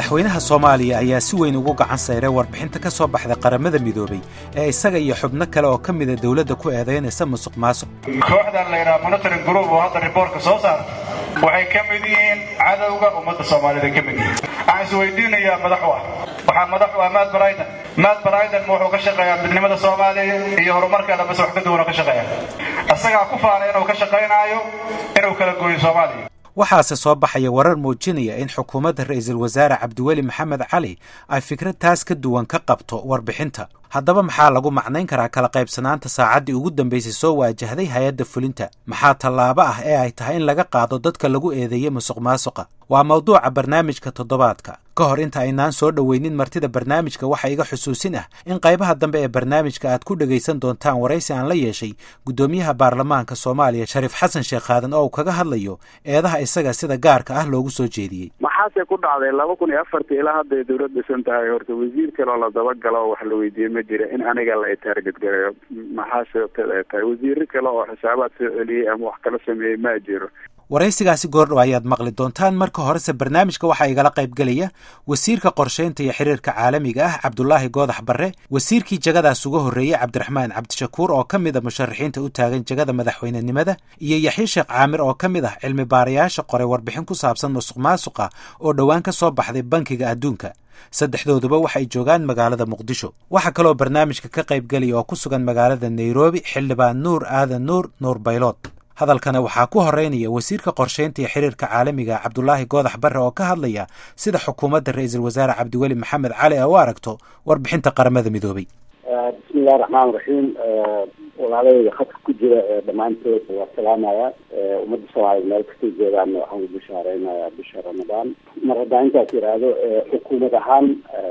madaxweynaha soomaaliya ayaa si weyn ugu gacan sayray warbixinta ka soo baxday qaramada midoobey ee isaga iyo xubno kale oo ka mida dowladda ku eedaynaysa musuq maasuq kooxdan layidhaha monitoring group oo hadda riboortka soo saarta waxay ka mid yihiin cadowga ummadda soomaalida ka mid yihiin waxaan isweydiinayaa madax u ah waxaa madax u ah maad baraydan maad baraydan ma wuxuu ka shaqeeyaa midnimada soomaaliya iyo horumarkeeda base wax ka duwan oo ka shaqeeya isagaa ku faanay inuu ka shaqaynaayo inuu kala gooyo soomaaliya waxaase soo baxaya warar muujinaya in xukuumadda ra'iisul wasaare cabdiweli maxamed cali ay fikrad taas ka duwan ka qabto warbixinta haddaba maxaa lagu macnayn karaa kala qaybsanaanta saacaddii ugu dambaysay soo waajahday hay-adda fulinta maxaa tallaabo ah ee ay tahay in laga qaado dadka lagu eedeeyey musuq maasuqa waa mawduuca barnaamijka toddobaadka ka hor inta aynaan soo dhoweynin martida barnaamijka waxaa iga xusuusin ah in qaybaha dambe ee barnaamijka aad ku dhegaysan doontaan waraysi aan la yeeshay guddoomiyaha baarlamaanka soomaaliya shariif xasan sheekh aadan oo uu kaga hadlayo eedaha isaga sida gaarka ah loogu soo jeediyey maxaase ku dhacday laba kun iyo afartii ilaa hadday dawlad dhisan tahay horta wasiir kaloo la dabagalo oo wax la weydiiyey ma jira in aniga la taarget gareeyo maxaa sababteed ay tahay wasiiro kale oo xisaabaad soo celiyey ama wax kala sameeyey ma jiro waraysigaasi goordhow ayaad maqli doontaan marka horese barnaamijka waxaa igala qaybgelaya wasiirka qorshaynta iyo xiriirka caalamiga ah cabdulaahi goodax barre wasiirkii jagadaas uga horreeyey cabdiraxmaan cabdishakuur oo ka mid a musharaxiinta u taagan jagada madaxweynenimada iyo yaxye sheekh caamir oo ka mid ah cilmi baarayaasha qoray warbixin ku saabsan musuq maasuqa oo dhowaan ka soo baxday bankiga adduunka saddexdooduba waxay joogaan magaalada muqdisho waxaa kaloo barnaamijka ka qaybgelaya oo ku sugan magaalada nairobi xildhibaan nuur aadan nuur nuur baylood hadalkana waxaa ku horeynaya wasiirka qorshaynta iyo xiriirka caalamiga cabdulaahi goodax barre oo ka hadlaya sida xukuumadda ra-iisul wasaare cabdiweli maxamed cali ay u aragto warbixinta qaramada midoobey bismillahi raxmaan raxiim walaalayda khadka ku jira dhammaantood waa salaamaya ummadda soomaaliya meel kastay joogaanna waxaan u bishaareynaya bisha ramadaan mar haddaan intaas yidhaahdo xukuumad ahaan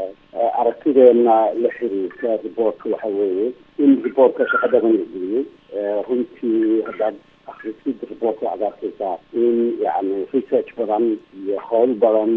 aragtideena la xiriirta riboortka waxa weeye in riboortka shaqa badan la geliyey runtii haddaad akrisid riboortka waxaad arkaysaa in yani research badan iyo howl badan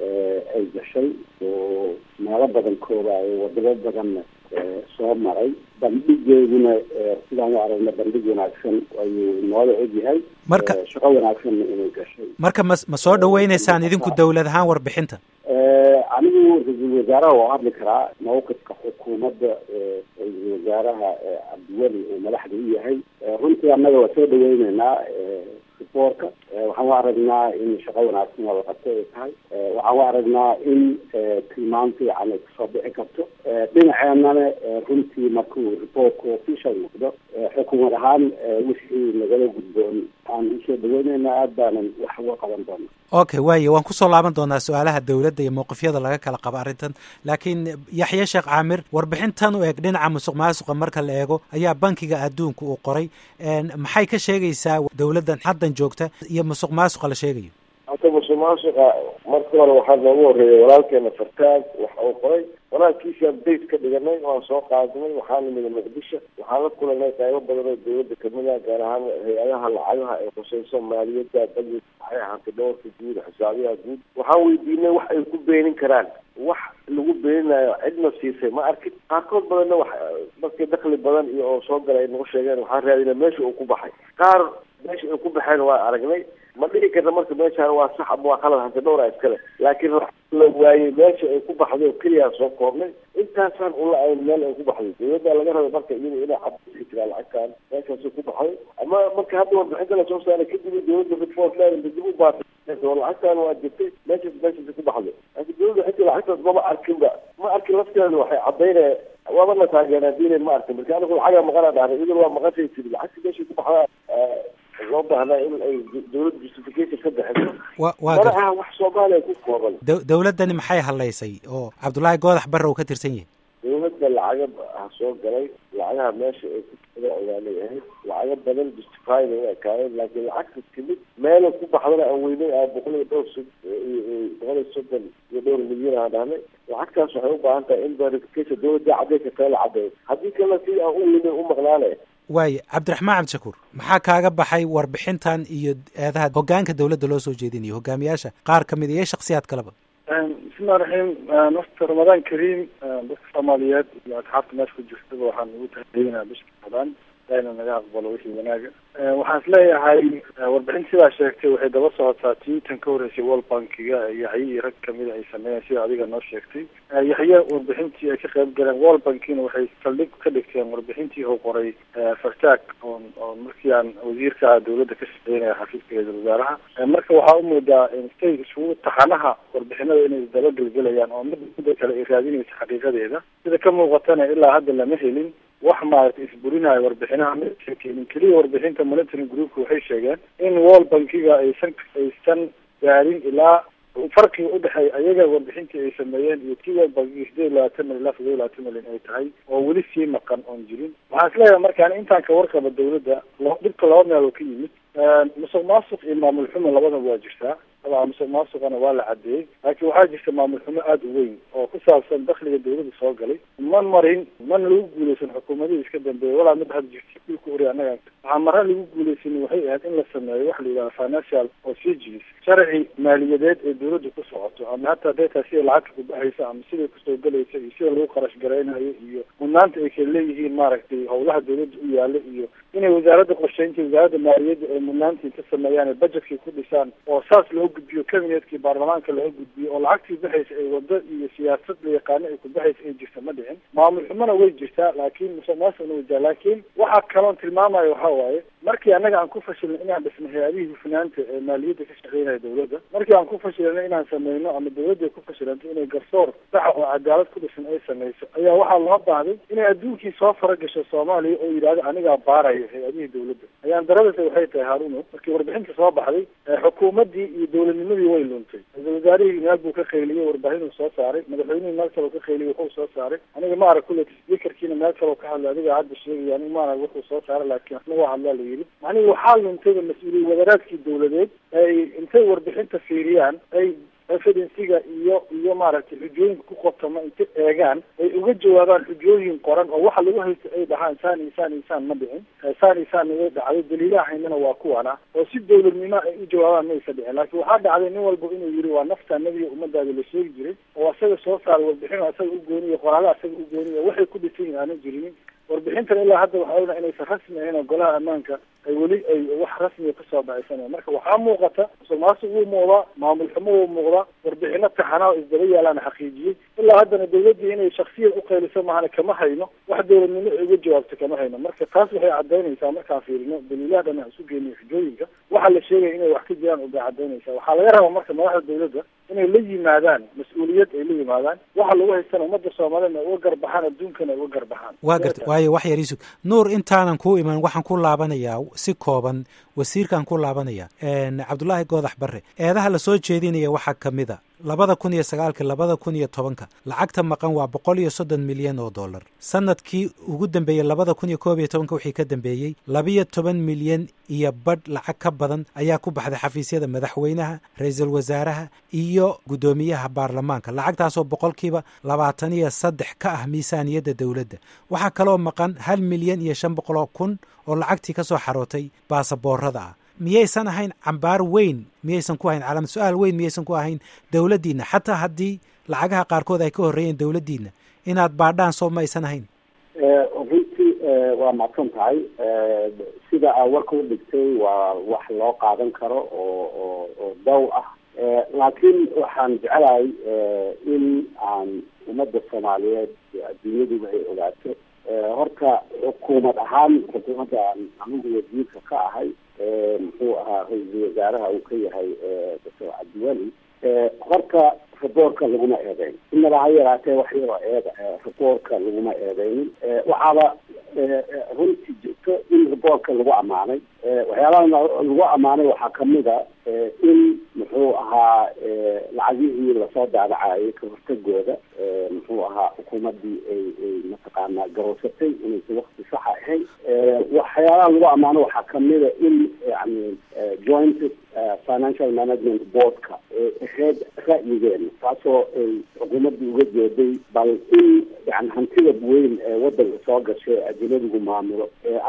ay gashay oo meelo badan koobaayo wadamo badanna soo maray bandhigeeduna sidaan u aragna bandhig wanaagsan ayuu noola egyahay marka shaqo wanaagsanna inay gashay marka ma ma soo dhaweyneysaan idinku dawlad ahaan warbixinta anigu ra-iisul wasaaraha waa hadli karaa mawqifka xukuumadda ra-iisul wasaaraha cabdiweli uu madaxda u yahay runtii annaga waa soo dhaweyneynaa riboorka waxaan u aragnaa in shaqo wanaagsan oo la qabto ay tahay waxaan u aragnaa in tilmaam fiican ay kasoo bixi karto dhinaceenana runtii markuu riboortku official noqdo xukuumad ahaan wixii nagala gudboon aan usoo dhaweyneynaa aad baanan wax uga qaban doona okay waaye waan kusoo laaban doonaa su-aalaha dowladda iyo mowqifyada laga kala qabo arrintan laakiin yaxye sheekh caamir warbixintan u eg dhinaca musuq maasuqa marka la eego ayaa bankiga adduunka uu qoray maxay ka sheegaysaa dowladdan haddan joogta iyo musuq maasuqa la sheegayo hata musuq maasuqa marka hore waxaa noogu horreeyay walaalkeena fartaag waxa uu qoray walaalkiisi update ka dhiganay waan soo qaadnay waxaa nimida muqdisho waxaan la kulanay qaybo badan oo dawladda kamid ah gaar ahaan hay-adaha lacagaha ee khuseyso maaliyadda budget waxay ahaatay dhowrka guud xisaabiyaha guud waxaan weydiinay wax ay ku beenin karaan wax lagu beeninayo cidna siisay ma arkin qaarkood badanna wax dadkii dakli badan iyo oo soo galay ay nagu sheegeen waxaan raadina meesha uu ku baxay qaar meesha ay ku baxeen waa aragnay ma dhihi karna marka meeshaan waa sax ama waa qalad hante dhowra iskale laakiin la waayey meesha ay ku baxday oo keliyaa soo koobnay intaasaan ula ayn meel ay ku baxday dawladda laga rabay marka iyada inay cabsi jiraa lacagtaan meeshaasay ku baxday ama marka hadda warbixinta lasoo saaray kadib dawladda report leeda dib u baatay oo lacagtaan waa jirtay meeshaas meeshaasay ku baxday laakiin dawladda xitaa lacagtaas maba arkinba ma arkin lafteeda waxay cadaynaya waaba la taageeraa diinay ma arkin marka anigu lacagaa maqanaa dhahnay idil waa maqashay tiri lacagta meeshay ku baxdaa loo baahnaa in ay dawladda justification ka bixiso mana aha wax soomaaliya ku kooban dawladdani maxay hadlaysay oo cabdullaahi goodax barre uu ka tirsan yahay dawladda lacaga ha soo galay lacagaha meesha ay ku ogaanay ahayd lacago badan justifyna u ekaayeen laakiin lacagta timid meela ku baxdana aan weynay a boqol iyo dhowr sod boqol iyo soddon iyo dhowr milyan aan dhahnay lacagtaas waxay u baahan tahay in verification dawladda cadeyka kale la cadeeyo haddii kalena si aan u weynay u maqnaanay waaye cabdiraxmaan cabdishakuur maxaa kaaga baxay warbixintan iyo eedaha hoggaanka dawladda loo soo jeedinayo hogaamiyaasha qaar kamid iyo shaksiyaad kaleba bismillahi raxiim wafta ramadaan kariim dadka soomaaliyeed iyo asxaabta meesha ku jirtaba waxaan ugu tahadiyeyna bisha ramadaan ilaahina naga aqbalo wixii wanaaga waxaan is leeyahay warbixin sidaa sheegtay waxay daba socotaa tii tan ka horreysay world bankiga yaxye iyo rag kamida ay sameeyeen sida adiga noo sheegtay yaxye warbixintii ay ka qayb galeen world bankina waxay saldhig ka dhigteen warbixintii uu qoray fartaag oon oon markii aan wasiirka ah dawladda ka shaqeynaya xafiiska ra-iisul wasaaraha marka waxaa umoodaa stay isugu taxanaha warbixinada inay isdaba gelgelayaan oo mid midda kale ay raadinaysa xaqiiqadeeda sida ka muuqatana ilaa hadda lama helin wax maaragtay isburinayo warbixinaha ma keenin keliya warbixinta monitoring groupka waxay sheegeen in world bankiga aysan aysan gaarin ilaa farqiga udhexeeya ayaga warbixintii ay sameeyeen iyo tii world bankiga sideed iyo labaatan milyan ilaa todoba iyo labaatan milyan ay tahay oo weli sii maqan oon jirin waxaan is leeyahay markaan intaan ka warqaba dawladda dhibka laba meel oo ka yimid musuq maasuq iyo maamul xumo labadaba waa jirtaa dabcan musuq maasuqana waa la cadeeyey laakiin waxaa jirta maamul xumo aada u weyn oo ku saabsan dakliga dawladda soo galay man marin mana lagu guuleysan xukuumadihii iska dambeeyay walaa mid had jirta dhulka ori annaga waxaa mara lagu guuleysan waxay ahayd in la sameeyo waxa la yidhaha financial procedures sharci maaliyadeed ee dawladda ku socoto ama hataa deetaa sida lacagta ku baxaysa ama siday kusoo galaysa iyo sida lagu qarash garaynayo iyo mudnaanta ay kala leeyihiin maaragtay howlaha dawladda u yaala iyo inay wasaaradda qorsheynta wasaaradda maaliyadda ay mudnaantii ka sameeyaan ay budgetkii ku dhisaan oo saas loo gudbiyo cabinetkii baarlamaanka laga gudbiyo oo lacagtii baxaysa ay wado iyo siyaasad la yaqaano ay ku baxaysa ay jirta ma dhicin maamul xumona way jirtaa laakiin musuqmaasuqna way jirtaa laakiin waxaa kaloon tilmaamayo waxaa waaye markii annaga aan ku fashilnay inaan dhisno hay-adihii hufnaanta ee maaliyadda ka shaqeynaya dawladda markii aan ku fashilnay inaan sameyno ama dawladda ku fashilantay inay garsoor saxa oo cadaalad ku dhisan ay sameyso ayaa waxaa loo baahday inay adduunkii soo faragasho soomaaliya oo yidhahdo anigaa baaraya hay-adihii dawladda ayaan daradasa waxay tahay haruno markii warbixinta soo baxday xukuumaddii iyo dawladnimadii way luntay ra-isul wasaarihii meel buu ka qayliyey warbaahinuu soo saaray madaxweynihii meel kaleo ka qayliyey wuxuu soo saaray aniga ma arag kulle speakerkiina meel kaleo ka hadlay adiga hadda sheegaya aniga ma arag wuxuu soo saaray laakiin waxna waa hadlaa la yidhi macnihi waxaa luntayba mas-uuliyad wadaraadkii dawladeed ay intay warbixinta fiiriyaan ay evidensiga iyo iyo maaragtay xujooyinka ku qotama intay eegaan ay uga jawaabaan xujooyin qoran oo waxa lagu haysta ay dhahaan saan iyo saan iyo saan ma dhicin saan iyo saan naga dhacday daliilaha haynana waa kuwana oo si dawladnimo ay u jawaabaan maysa dhicin laakiin waxaa dhacday nin walba inuu yidhi waa nafta nabiga ummadaada la sheegi jiray oo asaga soo saaray warbixin oo asaga u gooniyo qoraala asaga u gooniyo waxay ku dhisan yihin aanan jirinin warbixintan ilaa hadda waxaa ognahay inaysan rasmi ahayn oo golaha ammaanka ay weli ay wax rasmiga kasoo baxaysanaya marka waxaa muuqata musuq maasuq wuu muuqdaa maamul xumo wuu muuqdaa warbixino taxanaa oo isdaba yaalaana xaqiijiyey ilaa haddana dawladdii inay shaksiyad uqayliso mahana kama hayno wax dawladnimo ay uga jawaabto kama hayno marka taas waxay cadaynaysaa markaan fiirino daliilaha dhan aan isu geyniyo xujooyinka waxaa la sheegaya inay wax ka jiraan ubay cadaynaysaa waxaa laga rabaa marka madaxda dawladda inay la yimaadaan mas-uuliyad ay la yimaadaan waxa lagu haystana ummadda soomaaliyana ay uga garbaxaan adduunkana ay uga garbaxaan waa garta waayo wax yar isug nuur intaanan kuu iman waxaan ku laabanayaa si kooban wasiirkaan ku laabanaya cabdullaahi goodax barre eedaha lasoo jeedinaya waxaa ka mid a labada kun iyo sagaalka labada kun iyo tobanka lacagta maqan waa boqol iyo soddon milyan oo dollar sanadkii ugu dambeeyey labada kun iyo koob iyo tobanka wixii ka dambeeyey labiyo toban milyan iyo badh lacag ka badan ayaa ku baxday xafiisyada madaxweynaha ra-iisul wasaaraha iyo guddoomiyaha baarlamaanka lacagtaasoo boqolkiiba labaatan iyo saddex ka ah miisaaniyadda dowladda waxaa kaloo maqan hal milyan iyo shan boqoloo kun oo lacagtii ka soo xarootay baasaboorada ah miyaysan ahayn cambaar weyn miyaysan ku ahayn calaamad su-aal weyn miyaysan ku ahayn dowladdiina xataa haddii lacagaha qaarkood ay ka horreeyeen dowladdiina inaad baadhaan soo ma aysan ahayn runtii waa macsan tahay sida aa warka u dhigtay waa wax loo qaadan karo oo oo oo daw ah laakiin waxaan jecelahay in aan ummadda soomaaliyeed adduunyaduba ay ogaato horta xukuumad ahaan xukuumadda aan anigu wasiirka ka ahay muxuu ahaa ra-iisul wasaaraha uu ka yahay doctor cabdiweli horta raboorka laguma eedeyn inaba ha yaraatee wax yaroo eeda raboorka laguma eedeynin waxaaba runtii jirto in raboorka lagu ammaanay waxyaabaha lagu ammaanay waxaa kamid a in muxuu ahaa lacagihii lasoo daadacayay ka hortagooda muxuu ahaa xukuumaddii ay ay mataqaanaa garoosatay inaysan wakti saxa ahayn waxyaalaha lagu ammaano waxaa kamida in yani joint financial management boardka ee ahayd ra'yigeena taasoo ay xukuumaddii uga jeeday bal in yani hantida weyn ee wadanka soo gashay ajnadigu maamulo aan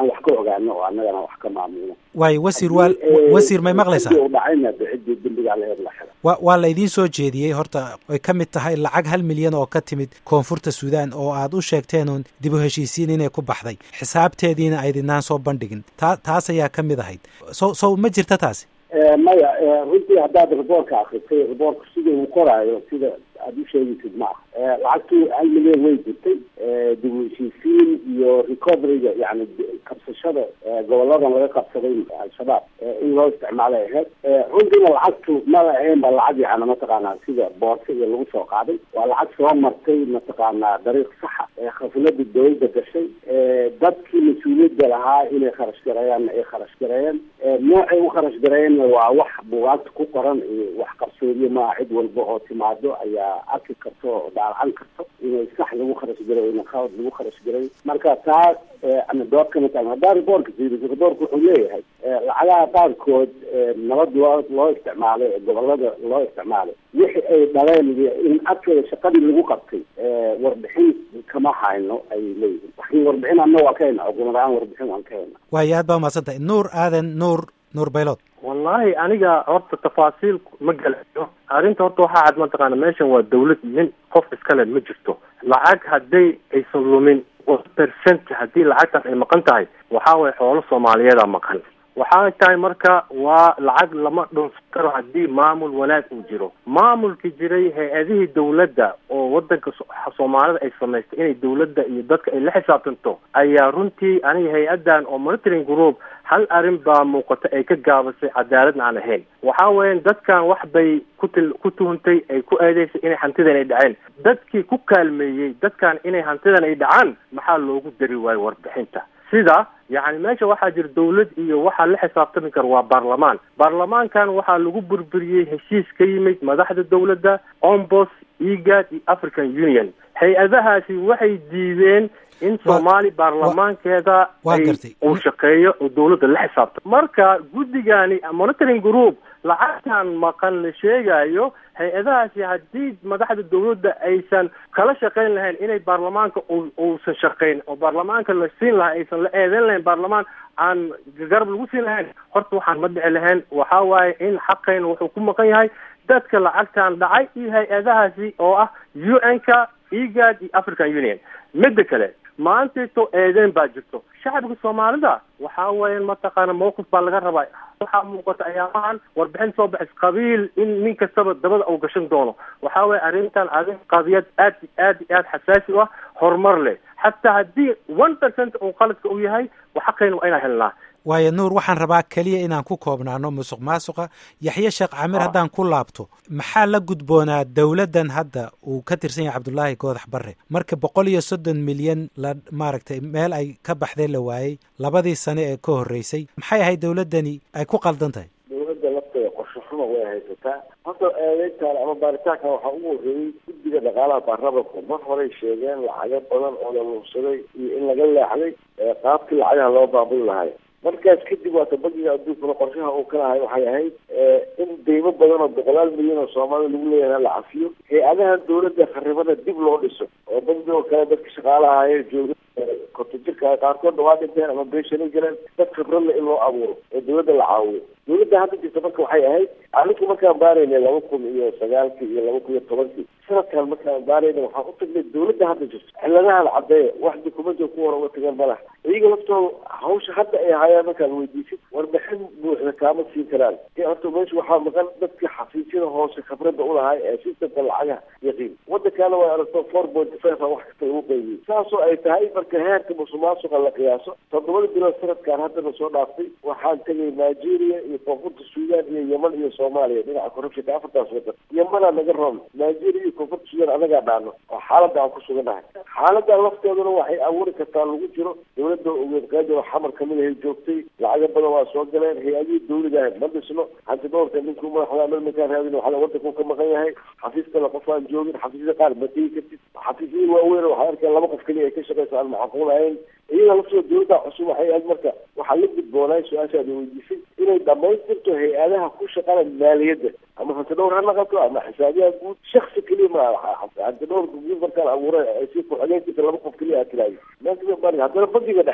aan wax ka ogaano oo annagana wax ka maamulno waayo wasiir waa wasiir may maqlaysaa u dhacayna ciddii dembigaa laheed la xira wa waa la idiin soo jeediyey horta ay ka mid tahay lacag hal milyan oo ka timid koonfurta suudaan oo aad u sheegteen uun dib u heshiisiin inay ku baxday xisaabteediina aydinaan soo bandhigin taa taas ayaa ka mid ahayd so so ma jirta taasi maya runtii haddaad riboorka akrisay riboorka sida uu qoraayo sida aada u sheegaysid ma ah lacagtii hal milyan way jirtay dib u heshiisiin iyo recoveryga yani qabsashada goboladan laga qabsaday al-shabaab in loo isticmaalay ahayd runtiina lacagtu maba ahaynba lacag yani mataqaanaa sida boorsa iyo lagu soo qaaday waa lacag soo martay mataqaanaa dariiq saxa ee khaflada dawladda gashay dadkii mas-uuliyadda lahaa inay kharash gareeyaanna ay kharash gareeyeen noocay u kharash gareeyeenna waa wax bugaagta ku qoran iyo wax qarsoodiyo maa cid walba oo timaado ayaa arki karto oo daalacan karto inay sax lagu kharash garay ina khalad lagu kharash garay marka taas ana dood kama taagn haddaa riboorka fiiriso riboorka wuxuu leeyahay lacagaha qaarkood nabad loo loo isticmaalay ee gobolada loo isticmaalay wixii ay dhaleen in adkeeda shaqadii lagu qabtay warbixin kama hayno ay leeyihin laakiin warbixin anna waa ka hayna xukuumad ahaan warbixin waan ka hayna waayo aad baa umahadsan tahay nuur aadan nuur nuur baylod wallahi aniga horta tafaasiil ma galayo arrinta horta waxaa cad mataqaana meeshan waa dawlad nin qof iskale ma jirto lacag hadday aysan lumin percent haddii lacagtaas ay maqan tahay waxaa waye xoolo soomaaliyeeda maqan waxay tahay marka waa lacag lama dhunsan karo haddii maamul wanaag uu jiro maamulki jiray hay-adihii dawladda oo wadanka soomaalida ay samaystay inay dawladda iyo dadka ay la xisaabtanto ayaa runtii aniga hay-addan oo monitoring group hal arrin baa muuqata ay ka gaabasay cadaaladna aan ahayn waxa weeyaan dadkan wax bay kutil ku tuhuntay ay ku eedeysay inay hantidan ay dhaceen dadkii ku kaalmeeyey dadkan inay hantidan ay dhacaan maxaa loogu dari waayo warbixinta sida yacni meesha waxaa jira dawlad iyo waxaa la xisaabtami kara waa baarlamaan baarlamaankan waxaa lagu burburiyey heshiis ka yimid madaxda dawladda ombos egad iyo african union hay-adahaasi waxay diideen in soomaali baarlamaankeeda ay uu shaqeeyo oo dawladda la xisaabta marka guddigani monitoring group lacagtan maqan la sheegayo hay-adahaasi haddii madaxda dawladda aysan kala shaqayn lahayn inay baarlamaanka uusan shaqayn oo baarlamaanka la siin lahaa aysan la eedeyn lahayn baarlamaan aan garab lagu siin lahayn horta waxaan ma dhici lahayn waxa waaye in xaqayna wuxuu ku maqan yahay dadka lacagtan dhacay iyo hay-adahaasi oo ah u n ka egad iyo african union midda kale maantayto eedeyn baa jirto shacabka soomaalida waxa weeyaan mataqaana mawqif baa laga rabaa waxaa muuqata ayaamahan warbixin soo baxis qabiil in nin kastaba dabada uu gashan doono waxa weeye arrintan arrin qadiyad aad aad iyo aad xasaasi u ah horumar leh xataa haddii one percent uu qaladka u yahay xaqayna waa inaan helnaa waayo nuur waxaan rabaa keliya inaan ku koobnaano musuq maasuqa yaxye sheekh camir haddaan ku laabto maxaa la gudboonaa dowladdan hadda uu ka tirsan yahay cabdullaahi goodax barre marka boqol iyo soddon milyan la maaragtay meel ay ka baxdee la waayey labadii sane ee ka horreysay maxay ahayd dowladdani ay ku qaldan tahay dowladda lafteeda qorshe xuma way haysataa hadda eedeyntaan ama baaritaankan waxaa ugu horreeyey guddiga dhaqaalaha baarlamanku mar horey sheegeen lacago badan oo la luursaday iyo in laga leexday qaabkii lacagaha loo baabuli lahay markaas kadib waata bangiga adduunkuna qorshaha uu ka lahay waxay ahayd in deymo badan oo boqolaal milyan oo soomaalida lagu leeyahay la cafiyo hay-adaha dawladda kharibada dib loo dhiso oo bangi oo kale dadka shaqaalaha ahaye jooga korta jirka qaarkoodna waa dhinteen ama beeshanay galeen dad khibradle in loo abuuro oo dawladda la caawiyo dawladda hadda jirta marka waxay ahayd anigu markaan baaraynay laba kun iyo sagaalkii iyo laba kun iyo tobankii sanadkan markaan baarayna waxaan u tagnay dawladda hadda jirto ciladahan caddeeya wax dukumento ku hor uga tagan ma laha iyaga laftooda hawsha hadda ay hayaan markaan weydiisid warbixin buuxda kaama siin karaan horta meesha waxaa maqan dadka xafiisyada hoose khibradda ulahay ee sistamka lacagaha yaqiin wadankaana waa aragto four point five a wax kasta lagu qaybiyey saasoo ay tahay marka heerka musuqmaasuqa la qiyaaso toddobada bilood sanadkan haddana soo dhaaftay waxaan tegay nigeria iyo koonfurta suudaan iyo yeman iyo soomaaliya dhinaca corruptionka afartaas wadan yemanaa naga roon nigeria iyo koonfurta suudaan anagaa dhaano oo xaaladda aan ku suganahay xaaladda lafteeduna waxay abuuri kartaa lagu jiro dawladda ogeed qaadi oo xamar kamid ahay joogtay lacago badan waa soo galeen hay-adihii dawlada ahayd ma dhisno hanti dhowrka ninkuu madaxda markaan raadin waxaa wadanku ka maqan yahay xafiis kale qof aan joogin xafiisyada qaar ma tegi kartid xafiisyada waaweyn waxaa arkeen laba qof keliya ay ka shaqeysa aan macquul ahayn iyada laftooda dawladda cusub waxay ahayd marka waxaa la gudboonaay su-aashaada weydiisay inay dhamaystirto hay-adaha ku shaqana maaliyadda ama hanti dhowr ha naqato ama xisaabiyaha guud shaksi keliya ma hanti dhowrka guud markaan abuuray ay sii ku-xigeenkiisa laba qof keliya aa tiraayo meelkama bari haddana bangiga dhexe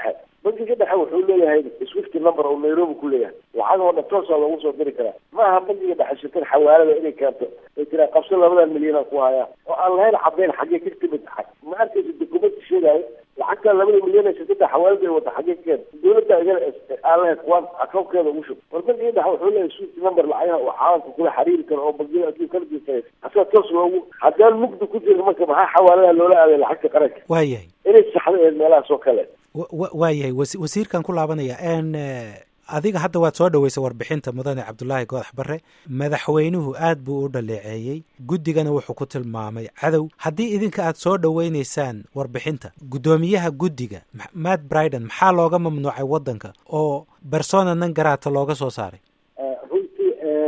bankiga dhexe wuxuu leeyahay swift number oo nairobi ku leeyahay lacag oo dhan toosaa loogu soo diri karaa ma aha bankiga dhexe shirkad xawaalada inay keento ay tiraa qabso labadan milyan ku hayaa oo aan lahayn caddayn xaggee ka timid ma arkaysa dokumenti sheegaayo lacagta labada milyan ee shirkada xawaalada ay wata xaggee ka keenta dowladda igana aan lahayn kuwaan akoonkeeda ugu shub war bankiga dhexe wuxuu leeyahay swift number lacagaha oo caalamka kula xiriiri karo oo bangiyada adduunka kala jirta asaa toos loogu haddaan mugdi ku jira marka maxaa xawaaladaha loola aaday lacagta qaranka waayahay inay saxdo ee meelahaas oo kale waayahay wasiirkan ku laabanaya n adiga hadda waad soo dhaweysay warbixinta mudane cabdulaahi goodax barre madaxweynuhu aad buu u dhaleeceeyey guddigana wuxuu ku tilmaamay cadow haddii idinka aad soo dhoweynaysaan warbixinta guddoomiyaha guddiga matt briden maxaa looga mamnuucay waddanka oo bersona nan garaata looga soo saaray runtii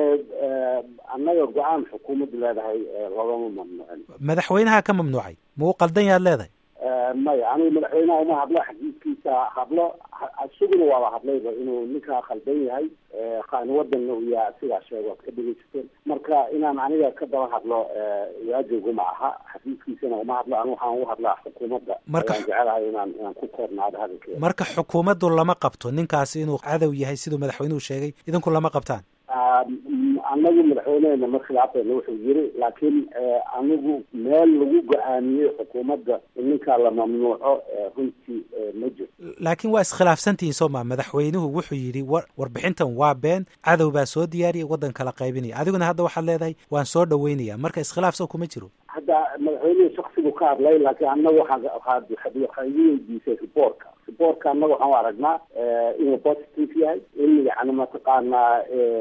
annaga go-aan xukuumaddu leedahay loogama mamnuucin madaxweynaha ka mamnuucay ma uu qaldan yaad leedahay maya anigu madaxweynaha uma hadlo xadiidkiisa hadlo isaguna waaba hadlayba inuu ninkaa khaldan yahay qaani wadanna uu yaha sidaa sheego ad ka dhegeysateen marka inaan aniga ka daba hadlo waajibgu ma aha xadiidkiisana uma hadlo anigu waxaan ugu hadlaa xukuumadda Marka- ayaan jecelahay inaan inaan ku koornaado hadalkeeda marka xukuumaddu lama qabto ninkaasi inuu cadow yahay siduu madaxweynuhu sheegay idinku lama qabtaan anagu madaxweynehena ma khilaafayna wuxuu yiri laakiin anigu meel lagu go-aamiyey xukuumadda in ninkaa la mamnuuco runtii ma jirto laakiin waa iskhilaafsantihiin soo maa madaxweynuhu wuxuu yidhi war warbixintan waa been cadow baa soo diyaariyay waddan kala qaybinaya adiguna hadda waxaad leedahay waan soo dhaweynaya marka iskhilaaf soo kuma jiro hadda madaxweynuhu shaksigu ka hadlay laakiin anaga waxaan waxaad waxaad igu weydiisay reportka reportka annaga waxaan u aragnaa inuu positive yahay in yani mataqaanaa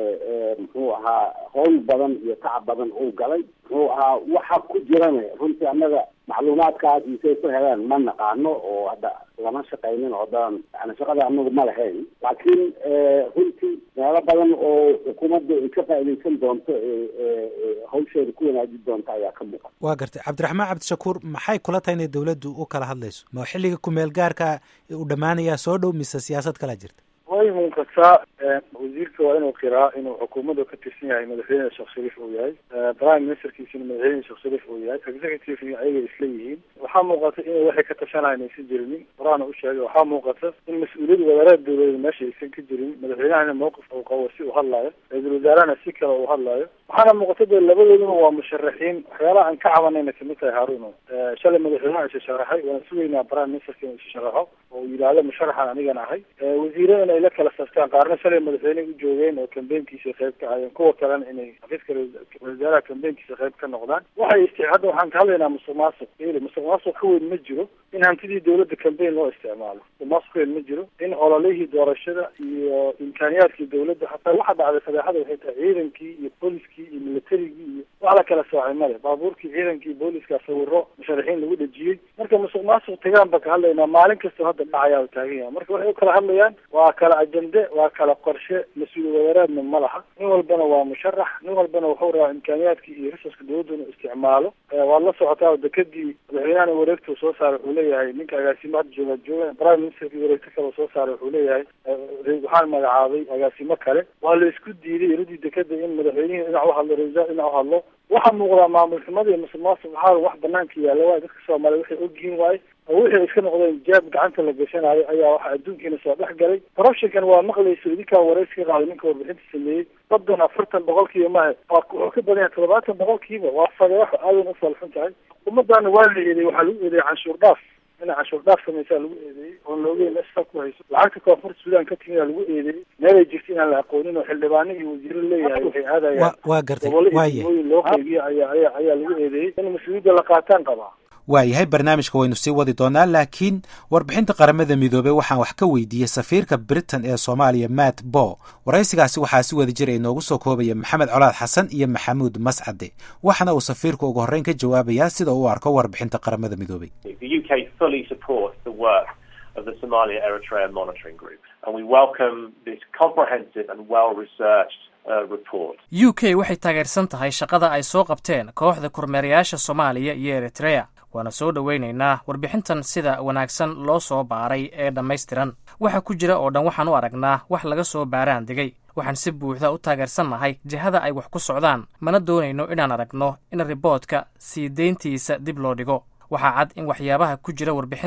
muxuu ahaa howl badan iyo tacab badan uu galay muxuu ahaa waxa ku jirana runtii annaga macluumaadkaas isay ku heleen ma naqaano oo hadda lama shaqaynin oo dan yani shaqada anagu ma lahayn laakiin runtii meelo badan oo xukuumadda ay ka faaidaysan doonto hawsheeda ku wanaajin doonto ayaa ka muuqan waa gartay cabdiraxmaan cabdishakuur maxay kula tahay inay dowladdu u kala hadlayso ma xilliga kumeel gaarka u dhammaanayaa soo dhow mise siyaasad kalaa jirta way muuqataa wasiirka waa inuu qiraa inuu xukuumadda ka tirsan yahay madaxweyne sheekh shariif uu yahay prime ministerkiisina madaxweyne sheekh shariif uu yahay executive ayaga isla yihiin waxaa muuqata inay waxay ka tashanayaan aysan jirinin horaana u sheegay waxaa muuqata in mas-uuliyad wadaaraad dowladeed meesha aysan ka jirin madaxweynahana mawqif uu qabo si uu hadlaayo ra-iisul wasaarahana si kale uu hadlaayo waxaana muuqata dee labadooduna waa musharaxiin waxyaalaha aan ka cabanayna kamid tahay haaruno shalay madaxweynaha isa sharaxay waana sugaynaa prime ministerka inuu isa sharaxo oo uu yidhaahdo musharaxan anigan ahay wasiiradana ay la kala saftaan qaarna shalay madaxweyney u joogeen oo kambeynkiisa qayb ka ahayeen kuwa kalena inay xafiiska wasaaraha kambeynkiisa qayb ka noqdaan waxay isti hadda waxaan ka hadlaynaa musuq maasuq ili musuq maasuq ka weyn ma jiro in hantidii dowladda kambeyn loo isticmaalo musuq maasuq ka weyn ma jiro in ololihii doorashada iyo imkaaniyaadkii dowladda hataa waxa dhacday fadeexada waxay tahay ciidankii iyo booliskii iyo militarigii iyo wax la kala soocay male baabuurkii ciidankii iyo booliska sawiro musharaxiin lagu dhejiyey marka musuq maasuq tagaan ba ka hadlaynaa maalin kastoo hadda dhacayaa taagan yahay marka waxay u kala hadlayaan waa kala ajende waa kala qorshe mas-uul wadaaraadna ma laha nin walbana waa musharax nin walbana wuxuu rabaa imkaaniyaadkii iyo resurska dowladda inuu isticmaalo waad la socotaa dekadii madaxweynahana wareegta soo saaray wuxuu leeyahay ninka agaasimo hadda jooga jooga prime ministerkii wareegto kale soo saaray wuxuu leeyahay waxaan magacaabay agaasimo kale waa la isku diiday iradii dekada in madaxweynihii dhinac uhadlo ra-isul dhinac uhadlo waxaa muuqdaa maamul xumada iyo musuq maasuq waxaa wax banaanka yaalla waayo dadka soomaaliya waxay ogyihiin waaye oo wixii ay iska noqdeen jaab gacanta la gashanayo ayaa waxa adduunkiina soo dhex galay corruptionkan waa maqlayso idinkaa waraysi ka qaaday ninka warbixinta sameeyey badan afartan boqolkiiba maha waa wuxuu ka badan yahay toddobaatan boqolkiiba waa fadeexo aadan u falxun tahay ummadana waa la eedeeyey waxaa lagu eedeeyey canshuur dhaaf inay canshuur dhaaf samaysaa lagu eedeeyey oon loogeyn meesha ku hayso lacagta koonfurta suudaan ka timida lagu eedeeyey meelay jirto inaan la aqoonin oo xildhibaano iyo wasiiro leeyahay waxay aadayaan waa gartay gobollo iyo waaye degmooyin loo qeybiyo ayaa ayaa ayaa lagu eedeeyey in mas-uuliyadda la qaataan qabaa waayahay barnaamijka waynu sii wadi doonaa laakiin warbixinta qaramada midoobey waxaan wax ka weydiiyey safiirka britain ee soomaaliya matt bo waraysigaasi waxaa si wada jir ay noogu soo koobaya maxamed colaad xasan iyo maxamuud mascade waxaana uu safiirku ugu horreyn ka jawaabayaa sida uu arko warbixinta qaramada midoobey The UK fully supports the work of the Somalia Eritrea Monitoring Group, and we welcome this comprehensive and well researched uh, report. u k waxay taageersan tahay shaqada ay soo qabteen kooxda kormeerayaasha soomaaliya iyo eritrea waana soo dhoweynaynaa warbixintan sida wanaagsan loo soo baaray ee dhammaystiran waxa ku jira oo dhan waxaan u aragnaa wax laga soo baaraan degay waxaan si buuxda u taageersannahay jihada ay wax ku socdaan mana doonayno inaan aragno in riboodka sii deyntiisa dib loo dhigo waxaa cad in waxyaabaha ku jira warbixintan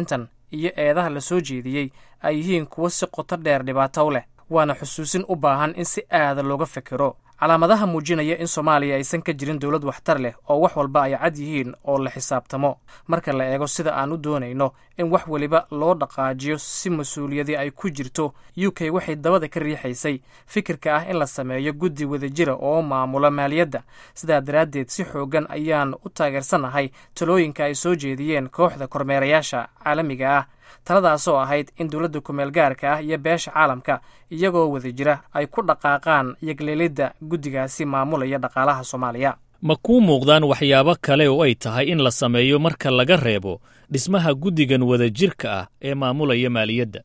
iyo eedaha la soo jeediyey ay yihiin kuwo si qoto dheer dhibaato u leh waana xusuusin u baahan in si aada looga fekero calaamadaha muujinaya in soomaaliya aysan ka jirin dowlad waxtar leh oo wax walba ay cad yihiin oo la xisaabtamo marka la eego sida aan u doonayno in wax weliba loo dhaqaajiyo si mas-uuliyadii ay ku jirto u k waxay dabada ka riixaysay fikirka ah in la sameeyo guddi wadajira oo maamula maaliyadda sidaa daraaddeed si xoogan ayaan u taageersanahay talooyinka ay soo jeediyeen kooxda kormeerayaasha caalamiga ah taladaasoo ahayd in dowladda kumeel gaarka ah iyo beesha caalamka iyagoo wada jira ay ku dhaqaaqaan yogleelidda guddigaasi maamulaya dhaqaalaha soomaaliya ma kuu muuqdaan waxyaabo kale oo ay tahay in la sameeyo marka laga reebo dhismaha guddigan wadajirka ah ee maamulaya maaliyadda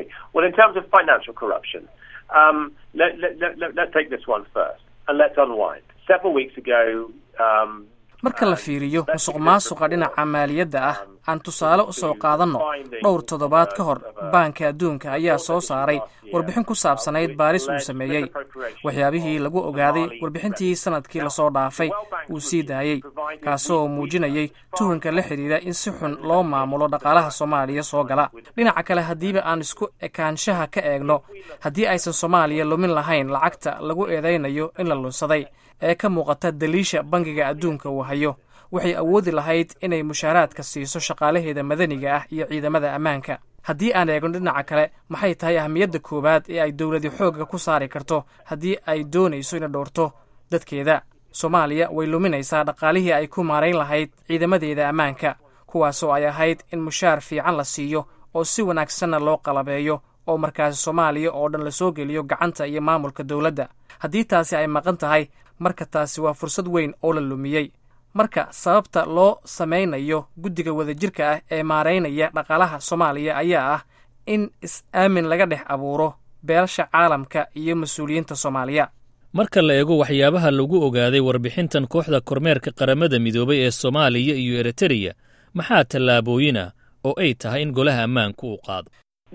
marka la fiiriyo musuq maasuqa dhinaca maaliyadda ah aan tusaale u soo qaadanno dhowr toddobaad ka hor baanka adduunka ayaa soo saaray warbixin ku saabsanayd baaris uu sameeyey waxyaabihii lagu ogaaday warbixintii sanadkii lasoo dhaafay uu sii daayey kaasoo muujinayay tuhunka la xidhiidha in si xun loo maamulo dhaqaalaha soomaaliya soo gala dhinaca kale haddiiba aan isku ekaanshaha ka eegno haddii aysan soomaaliya lumin lahayn lacagta lagu eedaynayo in la lunsaday ee ka muuqata daliisha bangiga adduunka uu hayo waxay awoodi lahayd inay mushaaraadka siiso shaqaalaheeda madaniga ah iyo ciidamada ammaanka haddii aan eegno dhinaca kale maxay tahay ahmiyadda koowaad ee ay dowladi xoogga ku saari karto haddii ay doonayso inay dhowrto dadkeeda soomaaliya way luminaysaa dhaqaalihii ay ku maarayn lahayd ciidamadeeda ammaanka kuwaasoo ay ahayd in mushaar fiican la siiyo oo si wanaagsanna loo qalabeeyo oo markaasi soomaaliya oo dhan lasoo geliyo gacanta iyo maamulka dowladda haddii taasi ay maqan tahay marka taasi waa fursad weyn oo la lumiyey marka sababta loo samaynayo guddiga wadajirka ah ee maaraynaya dhaqaalaha soomaaliya ayaa ah in is-aamin laga dhex abuuro beelasha caalamka iyo mas-uuliyiinta soomaaliya marka la eego waxyaabaha lagu ogaaday warbixintan kooxda kormeerka qaramada midoobay ee soomaaliya iyo eritreya maxaa tallaabooyin ah oo ay tahay in golaha ammaanku uu qaado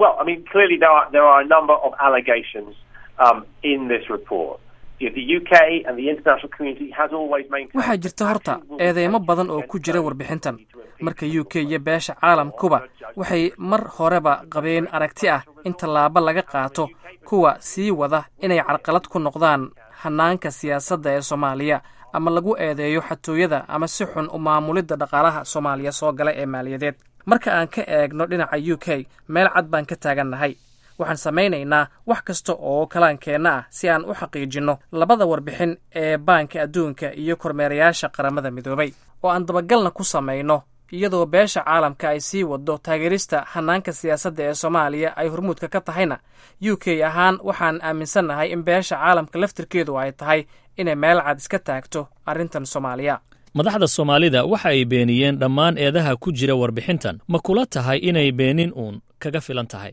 waxaa jirta horta eedeymo badan oo ku jira warbixintan marka u k iyo beesha caalamkuba waxay mar horeba qabeen aragti ah in tallaabo laga qaato kuwa sii wada inay carqalad ku noqdaan hanaanka siyaasadda ee soomaaliya ama lagu eedeeyo xatooyada ama si xun u maamulidda dhaqaalaha soomaaliya soo gala ee maaliyadeed marka aan ka eegno dhinaca u k meel cad baan ka taagannahay waxaan samaynaynaa wax kasta oo kalaankeenna ah si aan u xaqiijinno labada warbixin ee baanka adduunka iyo kormeerayaasha qaramada midoobay oo aan dabagalna ku samayno iyadoo beesha caalamka ay sii waddo taageerista hanaanka siyaasadda ee soomaaliya ay hormuudka ka tahayna u k ahaan waxaan aaminsannahay in beesha caalamka laftirkeedu ay tahay inay meel cad iska taagto arrintan soomaaliya madaxda soomaalida waxa ay beeniyeen dhammaan eedaha ku jira warbixintan ma kula tahay inay beenin uun kaga filan tahay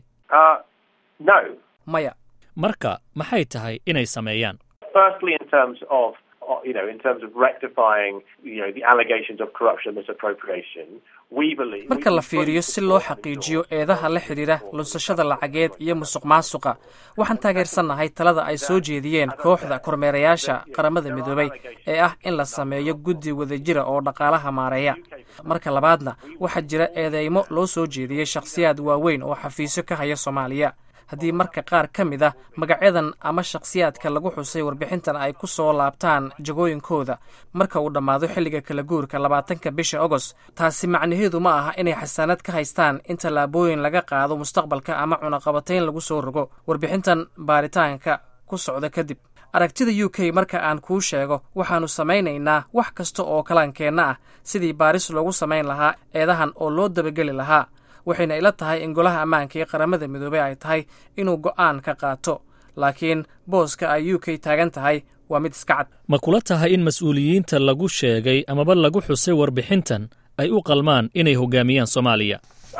maya marka maxay tahay inay sameeyaan marka la fiiriyo si loo xaqiijiyo eedaha la xidhiidha lunsashada lacageed iyo musuq maasuqa waxaan taageersannahay talada ay soo jeediyeen kooxda kormeerayaasha qaramada midoobay ee ah in la sameeyo guddi wadajira oo dhaqaalaha maareeya marka labaadna waxaa jira eedeymo loo soo jeediyey shakhsiyaad waaweyn oo xafiisyo ka haya soomaaliya haddii marka qaar ka mid ah magacyadan ama shakhsiyaadka lagu xusay warbixintan ay ku soo laabtaan jagooyinkooda marka uu dhammaado xilliga kala guurka labaatanka bisha agost taasi macnaheedu ma aha inay xasaanad ka haystaan in tallaabooyin laga qaado mustaqbalka ama cunaqabatayn lagu soo rogo warbixintan baaritaanka ku socda kadib aragtida u k marka aan kuu sheego waxaannu samaynaynaa wax kasta oo kalaankeenna ah sidii baaris loogu samayn lahaa eedahan oo loo dabageli lahaa waxayna ila tahay in golaha ammaanka iyo qaramada midoobey ay tahay inuu go'aan ka qaato laakiin booska ay u k taagan tahay waa mid iska cad ma kula tahay in mas-uuliyiinta lagu sheegay amaba lagu xusay warbixintan ay u qalmaan inay hogaamiyaan soomaaliya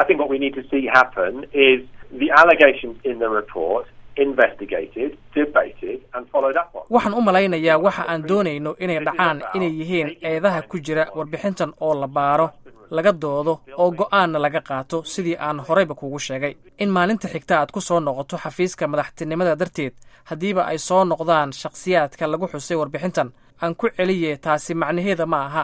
waxaan u malaynayaa waxa aan doonayno inay dhacaan inay yihiin eedaha ku jira warbixintan oo la baaro laga doodo oo go'aanna laga qaato sidii aan horeyba kuugu sheegay in maalinta xigta aad ku soo noqoto xafiiska madaxtinimada darteed haddiiba ay soo noqdaan shakhsiyaadka lagu xusay warbixintan aan ku celiye taasi macnaheeda ma aha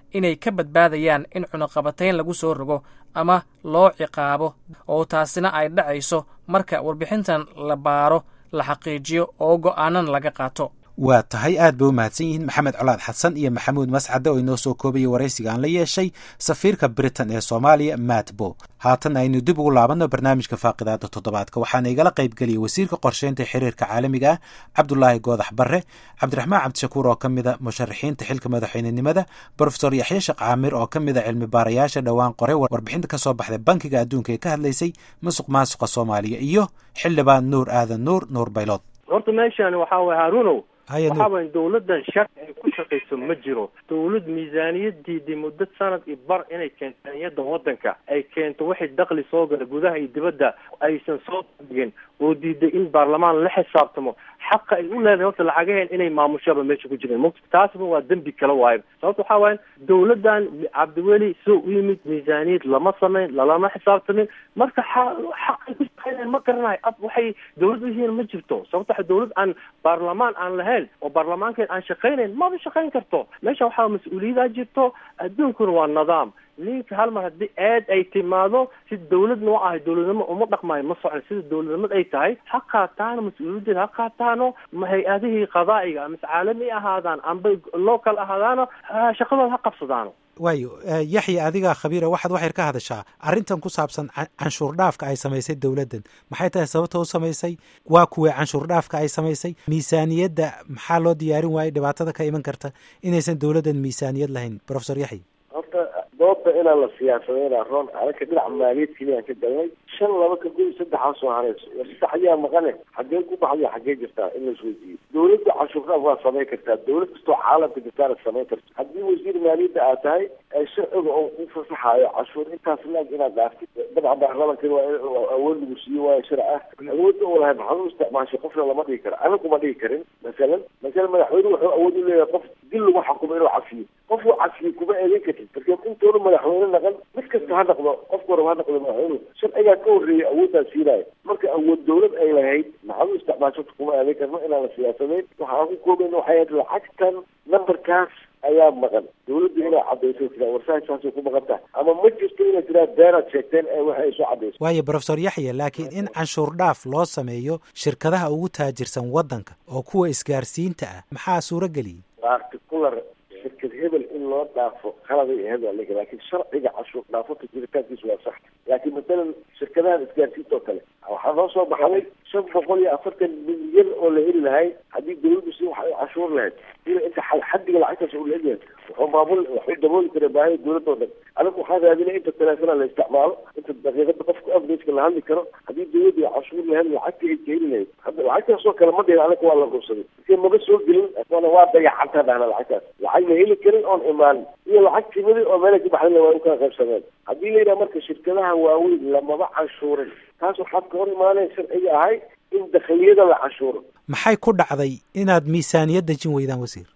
inay ka badbaadayaan in cunaqabatayn lagu soo rogo ama loo ciqaabo oo taasina ay dhacayso marka warbixintan la baaro la xaqiijiyo oo go'aanan laga qaato waa tahay aad bay u mahadsan yihiin maxamed colaad xasan iyo maxamuud mascade oo inoo soo koobaya waraysiga aan la yeeshay safiirka britain ee soomaaliya matbo haatan aynu dib ugu laabanno barnaamijka faaqidaada toddobaadka waxaana igala qaybgeliyay wasiirka qorsheynta xiriirka caalamiga ah cabdulaahi goodax barre cabdiraxmaan cabdishakuur oo ka mida musharaxiinta xilka madaxweynenimada brofesor yaxye sheekh caamir oo ka mida cilmi baarayaasha dhowaan qoray warbixinta ka soo baxday bankiga adduunka ee ka hadlaysay musuq maasuqa soomaaliya iyo xildhibaan nuur aadan nuur nuur baylood horta meeshan waxaa waye haarunow Haya, waxaa Nuur. waye dawladdan sharci ay ku shaqayso ma jiro dawlad miisaaniyadiidii muddo sanad iyo bar inay keento niyada wadanka ay keento wixii dakli soo gala gudaha iyo dibadda aysan soo dhigin oo diiday in baarlamaan la xisaabtamo xaqa ay u leedahay horta lacagaheen inay maamushaba meesha ku jireen mugta taasba waa dembi kale waayo sababta waxaa waaye dawladdan cabdiweli soo u yimid miisaaniyad lama samayn lalama xisaabtamin marka xa- xaq ay ku shaqeynayaan ma garanayo ab waxay dawlad u yihiin ma jirto sababta waxa dawlad aan baarlamaan aan lahayn oo baarlamaankeen aan shaqaynayn maba shaqayn karto meesha waxaa mas-uuliyadaa jirto adduunkuna waa nidaam ninka hal mar haddii eed ay timaado si dawladna u ahay dawladnimo uma dhaqmaayo ma socon sida dawladnimad ay tahay ha qaataano mas-uuliyadeeda ha qaataano ma hay-adihii qadaa'iga ama caalami ahaadaan amba local ahaadaano ha- shaqadooda ha qabsadaano waayo eh, yaxya adigaa khabiira waxaad waxyar ka hadashaa arrintan ku saabsan can- canshuur dhaafka ay samaysay dowladdan maxay tahay sababta u samaysay waa kuwee canshuur dhaafka ay samaysay miisaaniyadda maxaa loo diyaarin waayey dhibaatada ka iman karta inaysan dowladdan miisaaniyad lahayn profesor yaxya horta doodda inaan la siyaasadeyna roon anaka dhinaca maaliyad keliyaan ka galnay shan laba ka gudi saddexaa soo hareyso war saddex ayaa maqane xaggee ku baxday xaggee jirtaa in la isweydiiyo dawladda cashuurdaaf waa samayn kartaa dawlad kastoo caalamka jirtaana samayn karta haddii wasiir maaliyadda aad tahay ee sharciga oo ku fasaxaayo cashuur intaas laag inaad dhaaftid dabcan baarlamankan waa in waa awood lagu siiyo waayo sharci ah awoodda uu lahay maxaad u isticmaashay qofna lama dhigi karo aniga kuma dhigi karin masalan masalan madaxweyne wuxuu awood u leeyahay qof dil lagu xukumo inuu cafiyo qof uu cafiyo kuma eedeyn kartid marka intoona madaxweyne naqan mid kasta ha noqdo qofka horeba ha noqdo madaxweynuhu sharcigaa ka horreeyay awooddaa siinayo marka awood dawlad ay lahayd maxaad u isticmaasho kuma eedeyn karno inaan la siyaasadeyn waxaan ku koobayn waxay ahayd lacagtan numberkaas ayaa maqan dawladdu inay cadayso tiraa warsahasaasay ku maqan tahay ama ma jirto inay tiraa beenaad sheegteen ee waxa ay soo cadayso waayo profesor yaxya laakiin in canshuur dhaaf loo sameeyo shirkadaha ugu taajirsan waddanka oo kuwa isgaarsiinta ah maxaa suuro geliyey particular shirkad hebel in loo dhaafo qaladay ahayd waa laga laakiin sharciga cashuur dhaafota jiritaankiisu waa sax laakiin masalan shirkadahan isgaarsiinta oo kale waxaa noo soo baxday shan boqol iyo afartan milyan oo la heli lahay haddii dawladdu si wax ay cashuur lahayd sida inta xa- xaddiga lacagtaas uu leegyahay wuxuu maamul wuxuu dabooli karaa baahida dawladda oo dhan anigu waxaan raadinay inta teleefona la isticmaalo inta daqiiqada qofka averageka la hadli karo haddii dawladdu ay cashuur lahayd lacagta ay keeni lahayd hadda lacagtaas oo kale ma dhihin anaga waa la ruursaday markii maba soo gelin wana waa dayacantaa dhahna lacagtaas lacag la heli karin oon imaanin iyo lacag timidi oo meelay ka baxdayna waa u kala qaybsameen haddii la yidhaha marka shirkadaha waaweyn lamaba canshuurin taas waxaad ka hor imaaneen sharciga ahay in dakhiliyada la canshuuro maxay ku dhacday inaad miisaaniyad dejin weydaan wasiir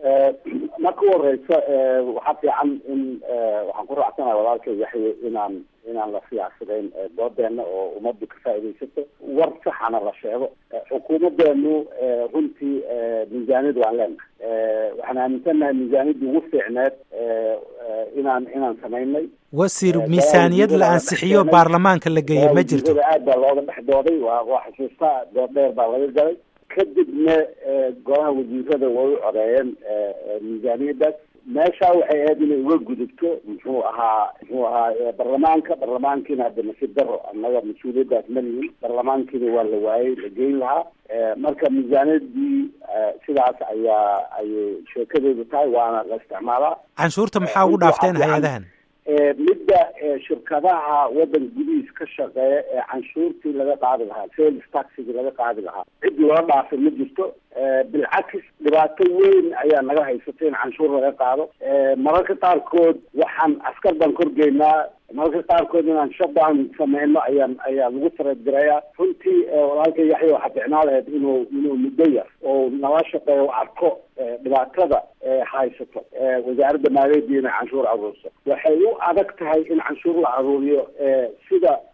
marka u horeysa waxaa fiican in waxaan ku raacsanahay walaalka yaxye inaan inaan la siyaasadayn doodeena oo ummaddu ka faaidaysato war saxana la sheego xukuumadeenu runtii miisaaniyad waan leenahay waxaan aaminsannahay miisaaniyaddii ugu fiicneed inaan inaan samaynay wasiir miisaaniyad la ansixiyo baarlamaanka la geeyo ma jirto aad baa looga dhex dooday waa waa xusuustaa dood dheer baa laga galay kadibna golaha wasiirada way u codeeyeen miisaaniyadaas meeshaa waxay ahayd inay uga gudubto muxuu ahaa muxuu ahaa barlamaanka barlamaankiina hadda nasiib daro annaga mas-uuliyaddaas ma lihin barlamaankiina waa la waayey la geyn lahaa marka miisaaniyadii sidaas ayaa ayay sheekadeedu tahay waana la isticmaalaa canshuurta maxaa ugu dhaafteen hay-adahan midda shirkadaha waddan gudihiis ka shaqeeya ee canshuurtii laga qaadi lahaa sales taxigii laga qaadi lahaa cid loo dhaafay ma jirto bilcakis dhibaato weyn ayaa naga haysata in canshuur laga qaado mararka qaarkood waxaan askar baan korgeynaa mararka qaarkood inaan shutdown sameyno ayaan ayaa lagu taradirayaa runtii walaalka yaxya waxaa ficnaa lahayd inuu inuu muddo yar oo nala shaqeeyo arko dhibaatada haysato wasaaradda maaliyadda inay canshuur aruurso waxay u adag tahay in canshuur la aruuriyo sida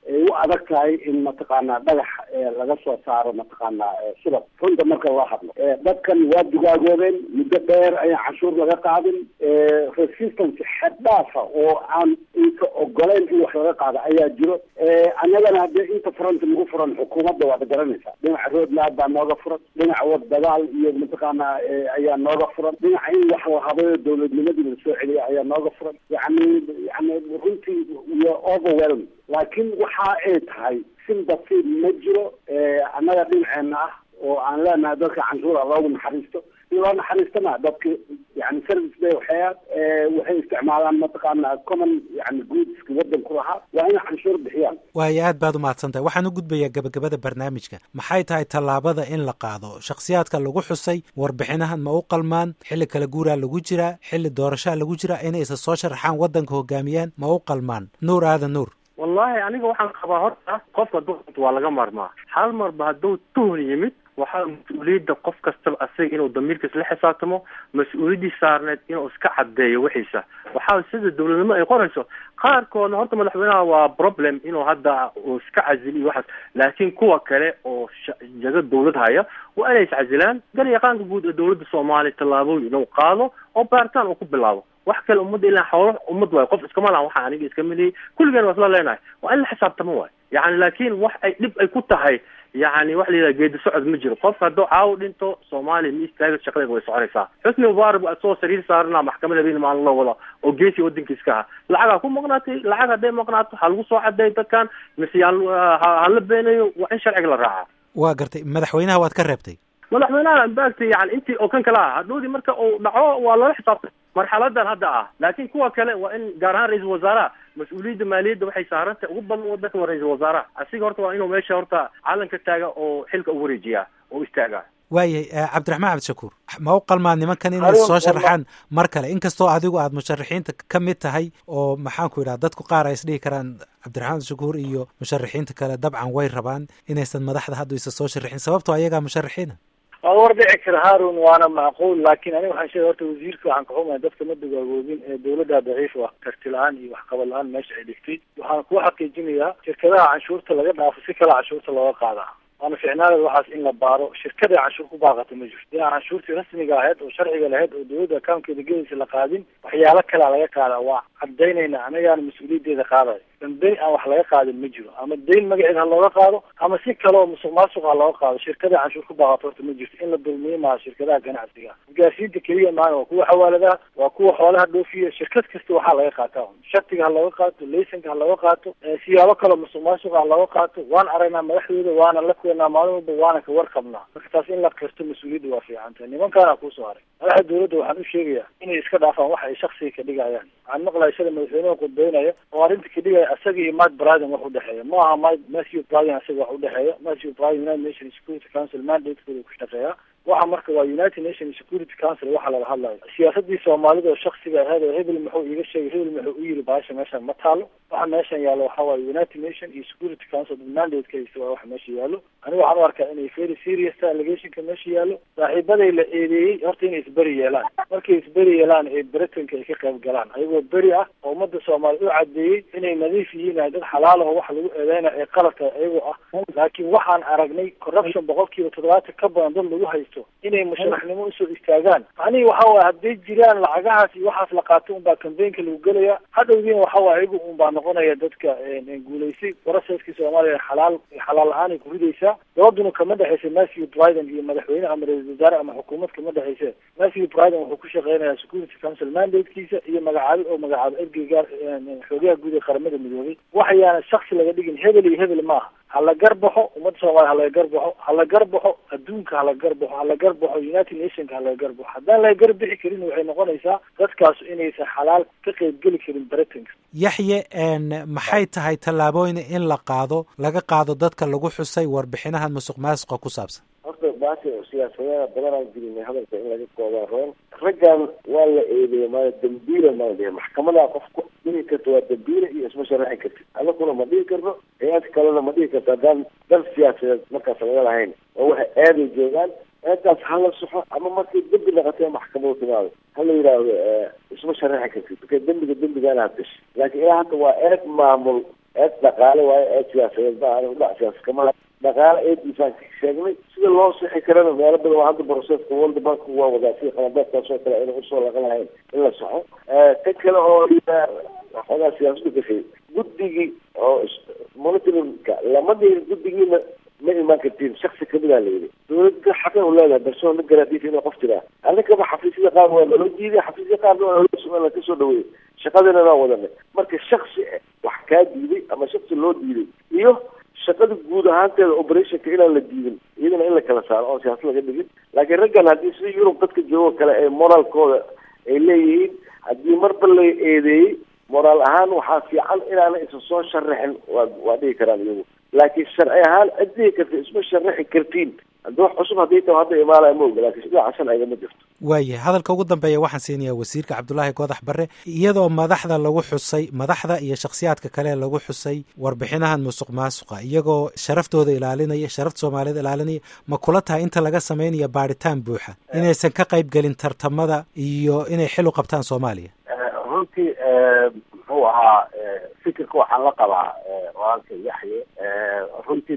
ay u adag tahay in mataqaanaa dhagax laga soo saaro mataqaanaa subag runta marka loo hadlo dadkan waa digaagoobeen muddo dheer ayaan canshuur laga qaadin resistance xed dhaafa oo aan inka ogoleyn in wax laga qaado ayaa jiro annagana haddee inta furanta nagu furan xukuumadda waad garanaysaa dhinaca roadmap baa nooga furan dhinaca wad dagaal iyo mataqaanaa ayaa nooga furan dhinaca in wax la habayo dowladnimadii la soo celiya ayaa nooga furan yani yani runtii iyo overwhelm laakiin waxa ay tahay sin basiid ma jiro annaga dhinaceena ah oo aan leenahay dadka canshuura loogu naxariisto in loo naxariistana dadka yani service bay waxyaad waxay isticmaalaan mataqaana common yani goodska wadanku lahaa waa inay canshuur bixiyaan waayo aad baad umahadsan tahay waxaan u gudbayaa gabagabada barnaamijka maxay tahay tallaabada in la qaado shakhsiyaadka lagu xusay warbixinahan ma u qalmaan xilli kala guuraa lagu jiraa xilli doorashaa lagu jiraa inay isa soo sharaxaan waddanka hogaamiyaan ma u qalmaan nuur aadan nuur wallahi aniga waxaan qabaa horta qofka duqanta waa laga marmaa hal marba hadduu tuhun yimid waxaa mas-uuliyadda qof kastaba asaga inuu damiirkiis la xisaabtamo mas-uuliyaddii saarneed inuu iska caddeeyo wixiisa waxaa sida dowladnimo ay qorayso qaarkoodna horta madaxweynaha waa problem inuu hadda uu iska casiliyo waxaas laakiin kuwa kale oo jago dawlad haya waa inay iscasilaan garyaqaanka guud ee dowladda soomaaliya tallaabooyin inuu qaado oo baaritaan uu ku bilaabo wax kale ummadda ilaa xoolo ummad waayo qof iskama lahan waxa aniga iska miliyey kulligeen waa isla leenahay waa in la xisaabtamo waayo yani laakiin wax ay dhib ay ku tahay yani waxa la yidhaha geedi socod ma jiro qofka hadduu caawo dhinto soomaaliya ma istaaga shaqadeeda way soconaysaa xusni mubaarak asagoo sariir saarana maxkamad habeen maalin loo wada oo geesi wadankiiska aha lacagaa ku maqnaatay lacag hadday maqnaato ha lagu soo cadeey dadkan mise hala beenayo waa in sharciga la raaca waa gartay madaxweynaha waad ka reebtay madaxweynaha maagtay yani intii oo kan kale ah hadhoodii marka uu dhaco waa loola xisaabtay marxaladan hadda ah laakiin kuwa kale waa in gaar ahaan ra-iisul wasaaraha mas-uuliyadda maaliyadda waxay saarantahay ugu badan wadanka waa ra-iisul wasaaraha asiga horta waa inuu meesha horta calanka taaga oo xilka u wareejiyaa oo istaaga waayahay cabdiraxmaan cabdishakuur ma u qalmaan nimankan inay soo sharaxaan mar kale inkastoo adigu aad musharaxiinta ka mid tahay oo maxaanku yidhaha dadku qaar ay isdhihi karaan cabdiraxmaan cabdishakuur iyo musharaxiinta kale dabcan way rabaan inaysan madaxda haddu isa soo sharaxin sababtoo ayagaa musharaxiina waa war dhici kara harun waana macquul laakiin aniga waxaan sheegay horta wasiirka waxaan ka xumahay dadka ma dagaagoobin ee dawladda daciif ah karti la-aan iyo waxqabad la-aan meesha ay dhigtay waxaan kugu xaqiijinayaa shirkadaha canshuurta laga dhaafo si kale canshuurta looga qaadaa waana ficnaada waxaas in la baaro shirkada canshuur ku baaqata ma jirto inaan canshuurtii rasmiga ahayd oo sharciga lahayd oo dawladda akaunkeeda gelaysa la qaadin waxyaalo kalea laga qaadaa waa cadaynayna anigaana mas-uuliyaddeeda qaadayo dambeyn aan wax laga qaadin ma jiro ama dayn magaceed ha looga qaado ama si kale oo musuq maasuq ha looga qaado shirkada canshuur ku baaqato horta ma jirto in la dulmiyo maaha shirkadaha ganacsiga isgaarsiinta keliya maana waa kuwa xawaaladaha waa kuwa xoolaha dhoofiya shirkad kasta waxaa laga qaataa shatiga ha looga qaato laysanka ha looga qaato siyaabo kaleo musuq maasuq ha looga qaato waan aragnaa madaxdooda waana la kulanaa maalin walba waana ka warqabnaa marka taas in la kirto mas-uuliyadda waa fiican tahay nimankaana kuusoo haray madaxda dawladda waxaan u sheegayaa inay iska dhaafaan waxa ay shaksiga ka dhigayaan waxaan maqlaya sida madaxweynaha qudbeynaya oo arrinta ka dhigaya asaga iyo mike briden wax udhexeeya ma aha mike matthew briden asaga wax udhexeeya matthew briden united nations security council mandatekooda ku shaqeeya waxa marka waa united nations security council waxa lala hadlayo siyaasadii soomaalida oo shaksiga ahayd oo hebel muxuu iiga sheegay hebel muxuu u yiri baasha meeshan ma taalo waxa meeshan yaalo waxa waaye united nation iyo security council mandate ka haysta waa waxa meesha yaalo aniga waxaan u arkaa inay very serious tahay allegationka meesha yaalo saaxiibaday la eedeeyey horta inay isberi yeelaan markay isberi yeelaan ee britanka ay ka qayb galaan ayagoo beri ah oo ummadda soomaaliya u cadeeyey inay nadiif yihiin ay dad xalaal aho waxa lagu eedeynaya ee qaladka ayagoo ah laakiin waxaan aragnay corruption boqolkiiba toddobaatan ka badan dad lagu haysto inay musharaxnimo usoo istaagaan macnihii waxa waye hadday jiraan lacagahaas iyo waxaas la qaato unbaa cambaynka lagu gelaya hadhowdiina waxa waye ayagu unbaa noqonaya dadka guulaysay processkii soomaaliya xalaal xalaal la-aan ay ku ridaysaa dabaduna kama dhexaysa matthew briden iyo madaxweyne ama ra-isul wasaare ama xukuumad kama dhexayse matthew briden wuxuu ku shaqeynayaa security council mandatekiisa iyo magacaabo oo magacaabo ergeyga xoogaha guud ee qaramada midoobay waxayaana shaksi laga dhigin hebel iyo hebel maaha hala garbaxo ummadda soomaliya halaga garbaxo hala garbaxo adduunka hala garbaxo hala garbaxo united nationka halaga garbaxo haddaan laga garbixi karin waxay noqonaysaa dadkaasu inaysan xalaal ka qeybgeli karin britanka yaxye maxay tahay tallaabooyin in la qaado laga qaado dadka lagu xusay warbixinahan musuq maasuqa ku saabsan horta baasha siyaasadeeda badanaan jirinay hadalka in laga koobaa roon raggan waa la eedeeya maala dambiila maa dhihi maxkamadaa qof ku dhihi karta waa dambiila iyo isma sharaxi kartid adakuna ma dhihi karno hay-ad kalena ma dhihi karto haddaan dal siyaasadeed markaas laga lahayn oo waxay aaday joogaan eedaas hala soxo ama markay dembi naqatee maxkamadu timaado hala yidhaahdo isma sharaxi kartid marka dembiga dembigaana hadashay laakiin ilaa hadda waa eed maamul eed dhaqaale waayo eed siyaasadeed ma aha udhac siyaasa kama laha dhaqaale eediisaan sheegnay sida loo sixi karana meelo badan oo hadda broseska world bank waa wadaa sida qalabeedkaas oo kale ayna usoo laqan lahayn in la saxo tan kale oo waxoogaa siyaasadu gashay guddigii oo monitoringka lama dhihin guddigiina ma imaan kartiin shaksi kamid a layidhi dawladda xaqay u leedahay balsoo la garaadiisa inay qof jiraa annagaba xafiisyada qaar waa naloo diiday xafiisyada qaarna waa naloo kasoo dhaweeyey shaqadina naa wadanay marka shaksi wax kaa diiday ama shaksi loo diiday iyo shaqada guud ahaanteeda operationka inaan la diidin iyadana in la kala saaro oon siyaasad laga dhigin laakiin raggan haddii sida yurub dadka joogo kale ee moraalkooda ay leeyihiin haddii marba la eedeeyey moraal ahaan waxaa fiican inaana isa soo sharaxin waa waa dhihi karaan iyagu laakiin sharci ahaan cid dhihi karta isma sharaxi kartiin haddii wax cusub haddii ta hadda imaanaya ma oga laakiin dhinaca sharciga ma jirto waayahay hadalka ugu dambeeya waxaan siinayaa wasiirka cabdulaahi goodax barre iyadoo madaxda lagu xusay madaxda iyo shakhsiyaadka kale lagu xusay warbixinahan musuq maasuqa iyagoo sharaftooda ilaalinaya sharafta soomaaliyed ilaalinaya ma kula tahay inta laga sameynaya baadhitaan buuxa inaysan ka qayb gelin tartamada iyo inay xil u qabtaan soomaaliya runtii muxuu ahaa fikirka waxaan la qabaa walaalka yaxye runtii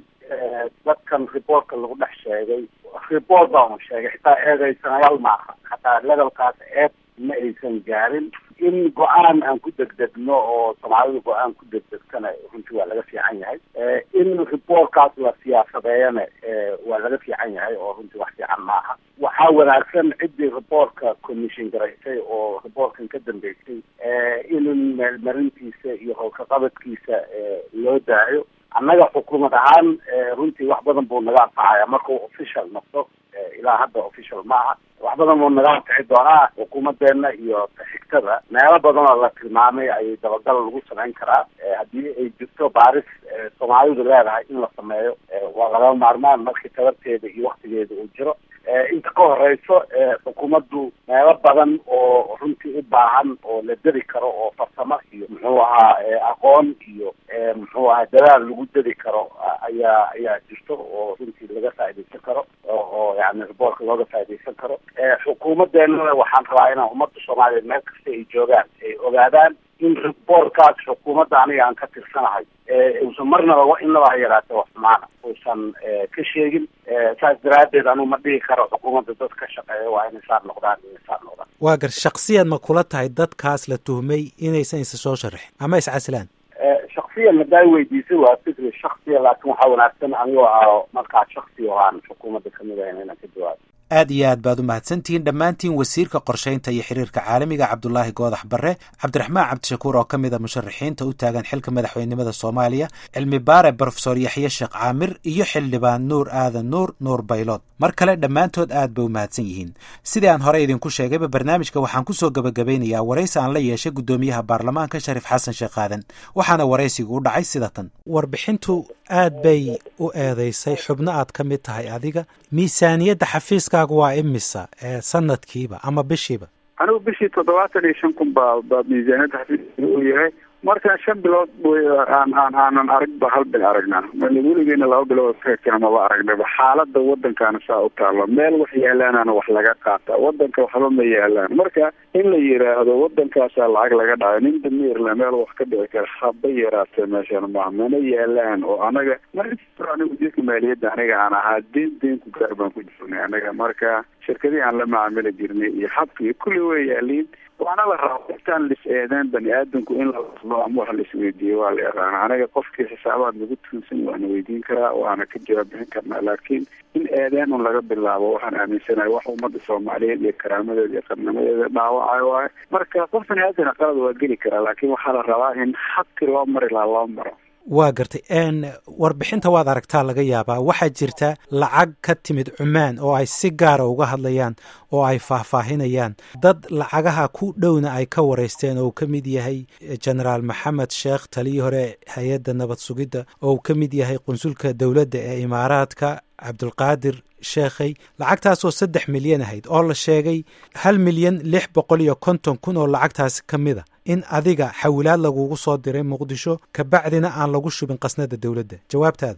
dadkan reportka lagu dhex sheegay report baan sheegay xitaa eedaysanayaal maaha hataa levelkaas eed ma aysan gaarin in go-aan aan ku degdegno oo soomaalidu go-aan ku degdegtana runtii waa laga fiican yahay in reportkaas la siyaasadeeyana waa laga fiican yahay oo runtii wax fiican maaha waxaa wanaagsan ciddii reportka commission garaysay oo reportkan ka dambeysay in meelmarintiisa iyo howlkaqabadkiisa loo daayo annaga xukuumad ahaan runtii wax badan buu naga anfacaya markuu official noqdo ilaa hadda official maaha wax badan buu naga anfici doonaa xukuumadeena iyo xigtada meelo badan oo la tilmaamay ayay dabagal lagu samayn karaa haddii ay jirto baaris soomaalidu leedahay in la sameeyo waa laga maarmaan markii tabarteeda iyo waktigeeda uu jiro inta ka horeyso xukuumaddu meelo badan oo runtii u baahan oo la deri karo oo farsamo iyo muxuu ahaa aqoon iyo muxuu ahaa dadaal lagu deri karo ayaa ayaa jirto oo runtii laga faaidaysan karo oo yani riboortka looga faaidaysan karo xukuumadeenana waxaan rabaa inaan ummadda soomaaliyeed meel kasta ay joogaan ay ogaadaan in riboortkaas xukuumadda aniga aan ka tirsanahay uusan marnaba inaba ha yaraate wax xumaana uusan ka sheegin saas daraaddeed anuu ma dhihi karo xukuumadda dad ka shaqeeya waa inay saar noqdaan inay saar noqdaan waa gar shaksiyan ma kula tahay dadkaas la tuhmay inaysan isa soo sharaxin ama iscasilaan shaksiyan hadaa weydiisay waa fikri shaksiya laakiin waxaa wanaagsan anigoo ah markaa shaksi oo aan xukuumadda kamid ahayn inaan ka jawaabo aad iyo aad baad u mahadsantihiin dhammaantiin wasiirka qorshaynta iyo xiriirka caalamiga cabdulaahi goodax barre cabdiraxmaan cabdishakuur oo ka mid a musharaxiinta u taagan xilka madaxweynenimada soomaaliya cilmi baare brofesor yaxye sheekh caamir iyo xildhibaan nuur aadan nuur nuur baylood mar kale dhammaantood aad bay u mahadsan yihiin sidii aan hore idinku sheegayba barnaamijka waxaan kusoo gebagabeynayaa waraysi aan la yeeshay guddoomiyaha baarlamaanka shariif xasan sheekh aadan waxaana waraysigu u dhacay sida tan warbixintu aad bay u eedeysay xubno aad ka mid tahay adiga miisaaniyadda xafiiskaagu waa imisa ee sanadkiiba ama bishiiba anigu bishii toddobaatan iyo shan kun baa baa miisaaniyadda xafiiska uu yahay markaan shan bilood aan aan aanan aragba hal bil aragnaa weligeena laba bilood kaekana maba aragnaba xaalada wadankaana saa u taalo meel wax yaalaanana wax laga qaata wadanka waxba ma yaalaan marka in la yiraahdo wadankaasaa lacag laga dhaca nin damiirla meel wax ka dhici kara haba yaraatee meeshan ma mana yaalaan oo anaga aniga wasiirka maaliyadda aniga aan ahaa deen deen ku gaar baan ku jirnay anaga marka shirkadii aan la macaamili jirnay iyo xabkii kulli way yaaliin waana la raba intaan lis eedeen bani aadamku in la laslo ama wax laisweydiiyo waa la yaqaana anaga qofkii xisaabaad nagu tuunsan waana weydiin karaa waana ka jawaab bixin karnaa laakiin in eedeen un laga bilaabo waxaan aaminsanahay wax ummadda soomaaliyeed iyo karaamadeeda iyo qarnimadeeda dhaawacayo waayo marka qof bani aadana qalad waa geli karaa laakiin waxaa la rabaa in xabkii loo mari lahaa loo maro waa gartay n warbixinta waad aragtaa laga yaabaa waxaa jirta lacag ka timid cumaan oo ay si gaara uga hadlayaan oo ay faahfaahinayaan dad lacagaha ku dhowna ay ka wareysteen oo uu ka mid yahay genaraal maxamed sheekh taliyii hore hay-adda nabad sugidda oo uu ka mid yahay qunsulka dowladda ee imaaraadka cabdulqaadir sheekhay lacagtaasoo saddex milyan ahayd oo la sheegay hal milyan lix boqol iyo konton kun oo lacagtaasi ka mid a in adiga xawilaad lagugu soo diray muqdisho kabacdina aan lagu shubin qasnada dowladda jawaabtaada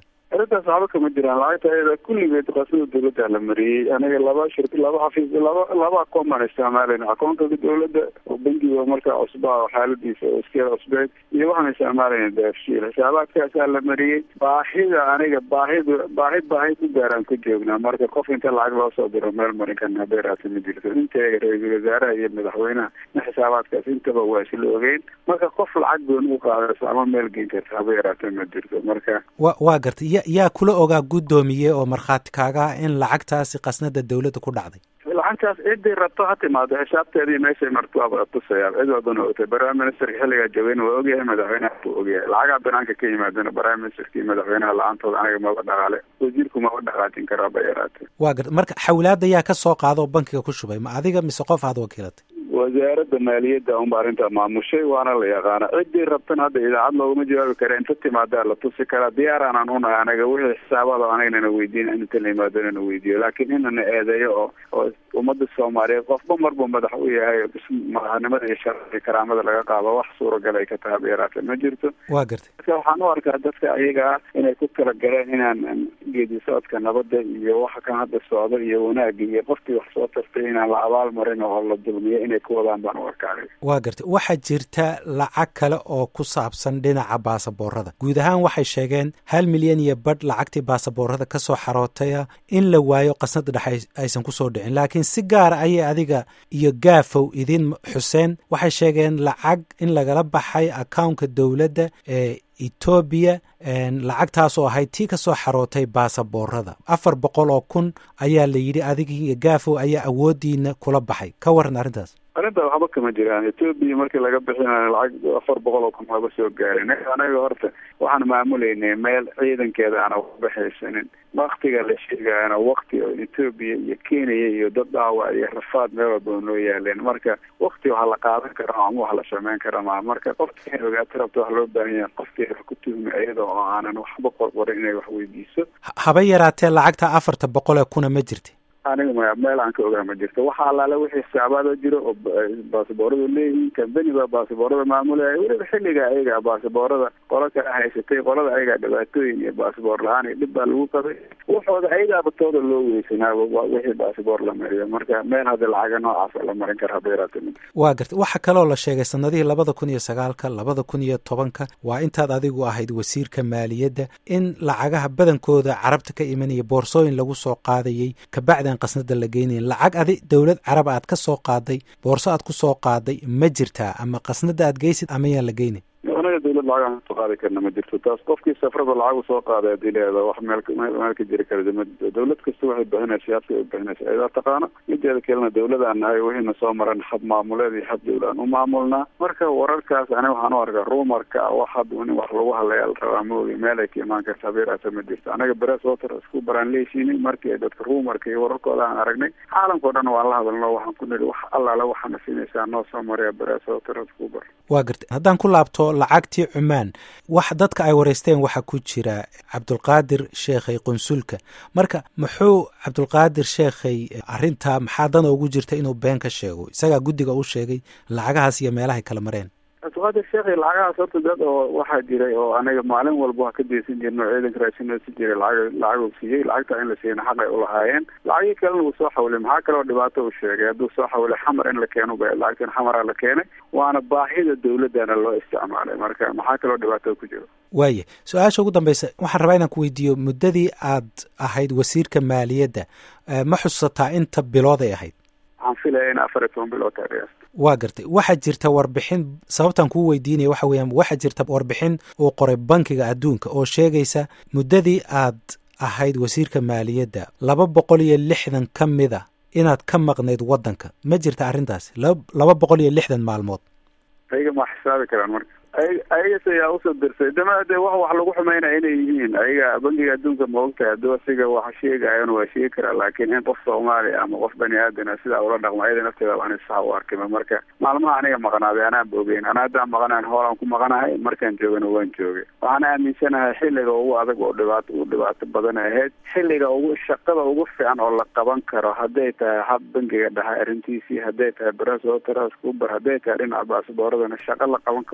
arrintaas waxba kama jiraan lacagta ayada kulligeed qasada dawladda la mariyey aniga laba shir laba xafiis laba laba akoon baan isticmaalayna akoonka dawladda oo bangiga markaa cusbaa oo xaaladiisa oo iskeel cusbeed iyo waxaan isticmaalayna daafshiil xisaabaadkaasaa la mariyey baahida aniga baahida baahi baahi ku gaaraan ku joognaa marka qof inta lacag loo soo diro meel marin karna beeraasa ma jirto inteega ra-iisul wasaaraha iyo madaxweynaha in xisaabaadkaas intaba waa isla ogeyn marka qof lacag goon u qaadayso ama meel geyn karta haba yaraata ma jirto marka wa waa gartay ya yaa kula ogaa guddoomiye oo markhaati kaaga ah in lacagtaasi qasnada dawladda ku dhacday lacagtaas ciday rabto ha timaado xisaabteedii meeshay marto waaba tusayaa cid walbana ogtay prime ministerka xilligaa joogayna waa ogyahay madaxweynaha buu ogyahay lacagaha banaanka ka yimaadana prime ministerka iyo madaxweynaha la-aantooda aniga maba dhaqaale wasiirku maba dhaqaajin karaa ba yaraatee waa garta marka xawlaada yaa ka soo qaada oo bankiga ku shubay ma adiga mise qof aad wakiilatay wasaaradda maaliyadda unba arrintaa maamushay waana la yaqaana ciddii rabtana hadda idaacad looguma jawaabi kara inta timaadaa la tusi karaa diyaaraanaan unahay anaga wixii xisaabaada anagnana weydiin inta la yimaadonana weydiiyo laakiin inana eedeeyo oo oo ummadda soomaaliyeed qofba marbu madax u yahay madaxnimada iyo sharciga karaamada laga qaado wax suuragal ay ka tahay beeraata ma jirto waa gartay marka waxaan u arkaa dadka ayaga ah inay ku kala galeen inaan geedi socodka nabadda iyo waxa kan hadda socda iyo wanaagga iyo qofkii wax soo tartay inaan la abaal marin oo la dulmiyo inay ku wadaan baan u arkaa waa gartay waxaa jirta lacag kale oo ku saabsan dhinaca baasaboorada guud ahaan waxay sheegeen hal milyan iyo badh lacagtii baasaboorada ka soo xarootaya in la waayo qasnada dhexe aysan kusoo dhicin laakiin si gaara ayay adiga iyo gaafow idin xuseen waxay sheegeen lacag in lagala baxay accountka dowladda ee etoobiya lacagtaas oo ahayd tii kasoo xarootay baasaboorada afar boqol oo kun ayaa la yidhi adiga iyo gaafow ayaa awoodiina kula baxay ka waran arrintaas arrinta waxba kama jiraan etoobiya markii laga bixinayo lacag afar boqol oo kun waaba soo gaarin anaga horta waxaan maamulaynay meel ciidankeeda aana waxbaxaysanin waktiga la sheegayana wakti oo etoobiya iyo kenya iyo dad dhaawac iyo rafaad meel walba noo yaaleen marka wakti waxa la qaadan kara ama wax la sameyn kara maa marka qofki in ogaata rabta wax loo baahan yahay qofkeeda ku tuhmi iyada oo aanan waxba qorqorin inay wax weydiiso haba yaraatee lacagta afarta boqol ee kuna ma jirta aniga maya meel aan ka ogaa ma jirto waxa allaale wixii xisaabaada jiro oo baasaboorada leeyihiin kambani baa baasaboorada maamulaya weliba xilliga ayaga baasaboorada qola kala haysatay qolada ayagaa dhibaatooyin iyo baasaboor la-aan iyo dhib baa lagu qabay waxooda ayagaaba tooda loo weysanaaba wixii baasaboor la mariyo marka meel hadda lacaga noocaasa la marin kara haba yaraate ma waa garta waxaa kaloo la sheegay sanadihii labada kun iyo sagaalka labada kun iyo tobanka waa intaad adigu ahayd wasiirka maaliyadda in lacagaha badankooda carabta ka imanaya boorsooyin lagu soo qaadayay kabacdan qasnada la geynayn lacag adi dowlad carab aad ka soo qaaday boorso aad ku soo qaaday ma jirtaa ama qasnada aad geysid ama yaan la geynayn anaga dawlad lacag aan soo qaadi karna ma jirto taas qofkii safrada lacag soo qaaday hadii leeda wax meel meel ka jiri kara ma jirto dawlad kasta waxay bixinaysa habka ay bixinaysa ayadaa taqaano mideeda kalena dawladaan nahay wixiina soo maran hab maamuleed iyo hab dawla aan u maamulnaa marka wararkaas aniga waxaan u arkaa rumarka wax had in wax lagu hadlaya la rabaa maogi meel ay ka imaan karta habeeraasa ma jirto anaga beres water isku baraan leeshiinay markii ay dadka rumarka iyo wararkooda aan aragnay caalamka o dhan waan la hadalno waxaan ku niri wax allaale waxaana siinaysaa noo soo maraya beres water isku bar waa gartay haddaan ku laabto lacagtii cumaan wax dadka ay wareysteen waxaa ku jira cabdulqaadir sheekhay qunsulka marka muxuu cabdulqaadir sheekhay arrintaa maxaa dana ugu jirta inuu been ka sheego isagaa guddiga u sheegay lacagahaas iyo meelahay kala mareen cabdulqaadir sheekhay lacagahaas horta dad oo waxaa jiray oo aniga maalin walba waa ka deysan jirno ciidanka raashinoo si jiray lacag lacag uu siiyey lacagta in la siiyana xaq ay ulahaayeen lacagii kalena wuu soo xawilay maxaa kaloo dhibaato uu sheegay hadduu soo xawilay xamar in la keeno ba lacagtan xamaraa la keenay waana baahida dawladana loo isticmaalay marka maxaa kaloo dhibaato ku jiro waaya su-aasha ugu dambeysa waxaan rabaa inaan ku weydiiyo muddadii aad ahayd wasiirka maaliyadda ma xusataa inta bilood ay ahayd waxaan filaya in afar iyo toban bilood tahay waa gartay waxaa jirta warbixin sababtaan kuu weydiinaya waxa weeyaan waxaa jirta warbixin uu qoray bankiga adduunka oo sheegaysa muddadii aad ahayd wasiirka maaliyadda laba boqol iyo lixdan ka mid a inaad ka maqnayd waddanka ma jirta arrintaasi laba boqol iyo lixdan maalmood ayaga ma xisaabi karaan marka ayagas ayaa usoo dirsay dama de wax wax lagu xumeynaya inay yihiin ayaga bankiga adduunka ma ogtahay hadduu asiga wax sheegayana waa sheegi karaa laakiin in qof soomaaliya ama qof bani aadana sidaa ula dhaqmo ayada nafteeda waan sax u arkima marka maalmaha aniga maqnaaday anaan bogeyn ana haddaan maqanayn hoolaan ku maqanahay markaan joogana waan joogay waxaan aaminsanahay xilliga ugu adag oo dhibaato u dhibaato badan ahayd xilliga ugu shaqada ugu fiican oo la qaban karo hadday tahay hab bankiga dhahay arrintiisii hadday tahay bras waterhouse kubar hadday tahay dhinaca baasabooradana shaqo la qaban karo ugu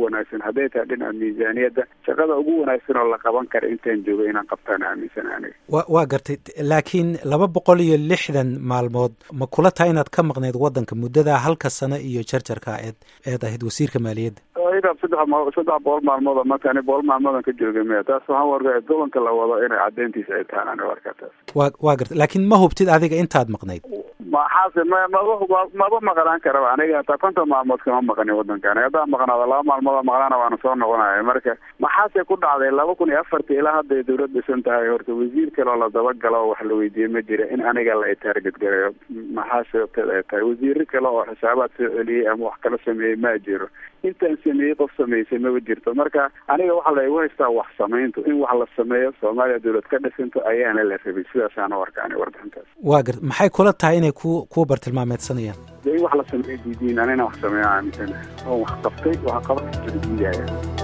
wanaagsan hadday tahay dhinaca miisaaniyadda shaqada ugu wanaagsan oo la qaban kara intaan joogo inaan qabtaan aaminsan aniga wa waa gartay laakiin laba boqol iyo lixdan maalmood ma kula tahay inaad ka maqnayd waddanka muddadaa halka sano iyo jarjarka eed eed ahayd wasiirka maaliyadda idaab saddex ma saddex boqol maalmood marka ani boqol maalmoodan ka jooga maya taas waxaan warka gobolka la wado inay caddeyntiisa ay tahaan ani warka taas wa waa gartay laakiin ma hubtid adiga intaad maqnayd maxaase ma maba maba maqnaan karaba aniga hataa konton maalmood kama maqanin waddankaani haddaan maqnaado laba maalmood maqnaana waana soo noqonaya marka maxaase ku dhacday laba kun iyo afartii ilaa hadday dawlad dhisan tahay horta wasiir kale oo la dabagalo oo wax la weydiiyey ma jira in aniga la itaarget gareeyo maxaa sababteed ay tahay wasiiro kale oo xisaabaad soo celiyey ama wax kala sameeyey ma jiro intaan sameeyey qof samaysay maba jirto marka aniga waxaa la igu haystaa wax samayntu in wax la sameeyo soomaaliya dawlad ka dhisanto ayaana la rabay sidaasaana warka ani warbixintaas waa garta maxay kula tahay inay ku ku bartilmaameedsanayaan de in wax la sameeyo diidiin anina wax sameeyo aaminsan oo wax qabtay wax qaban diidaya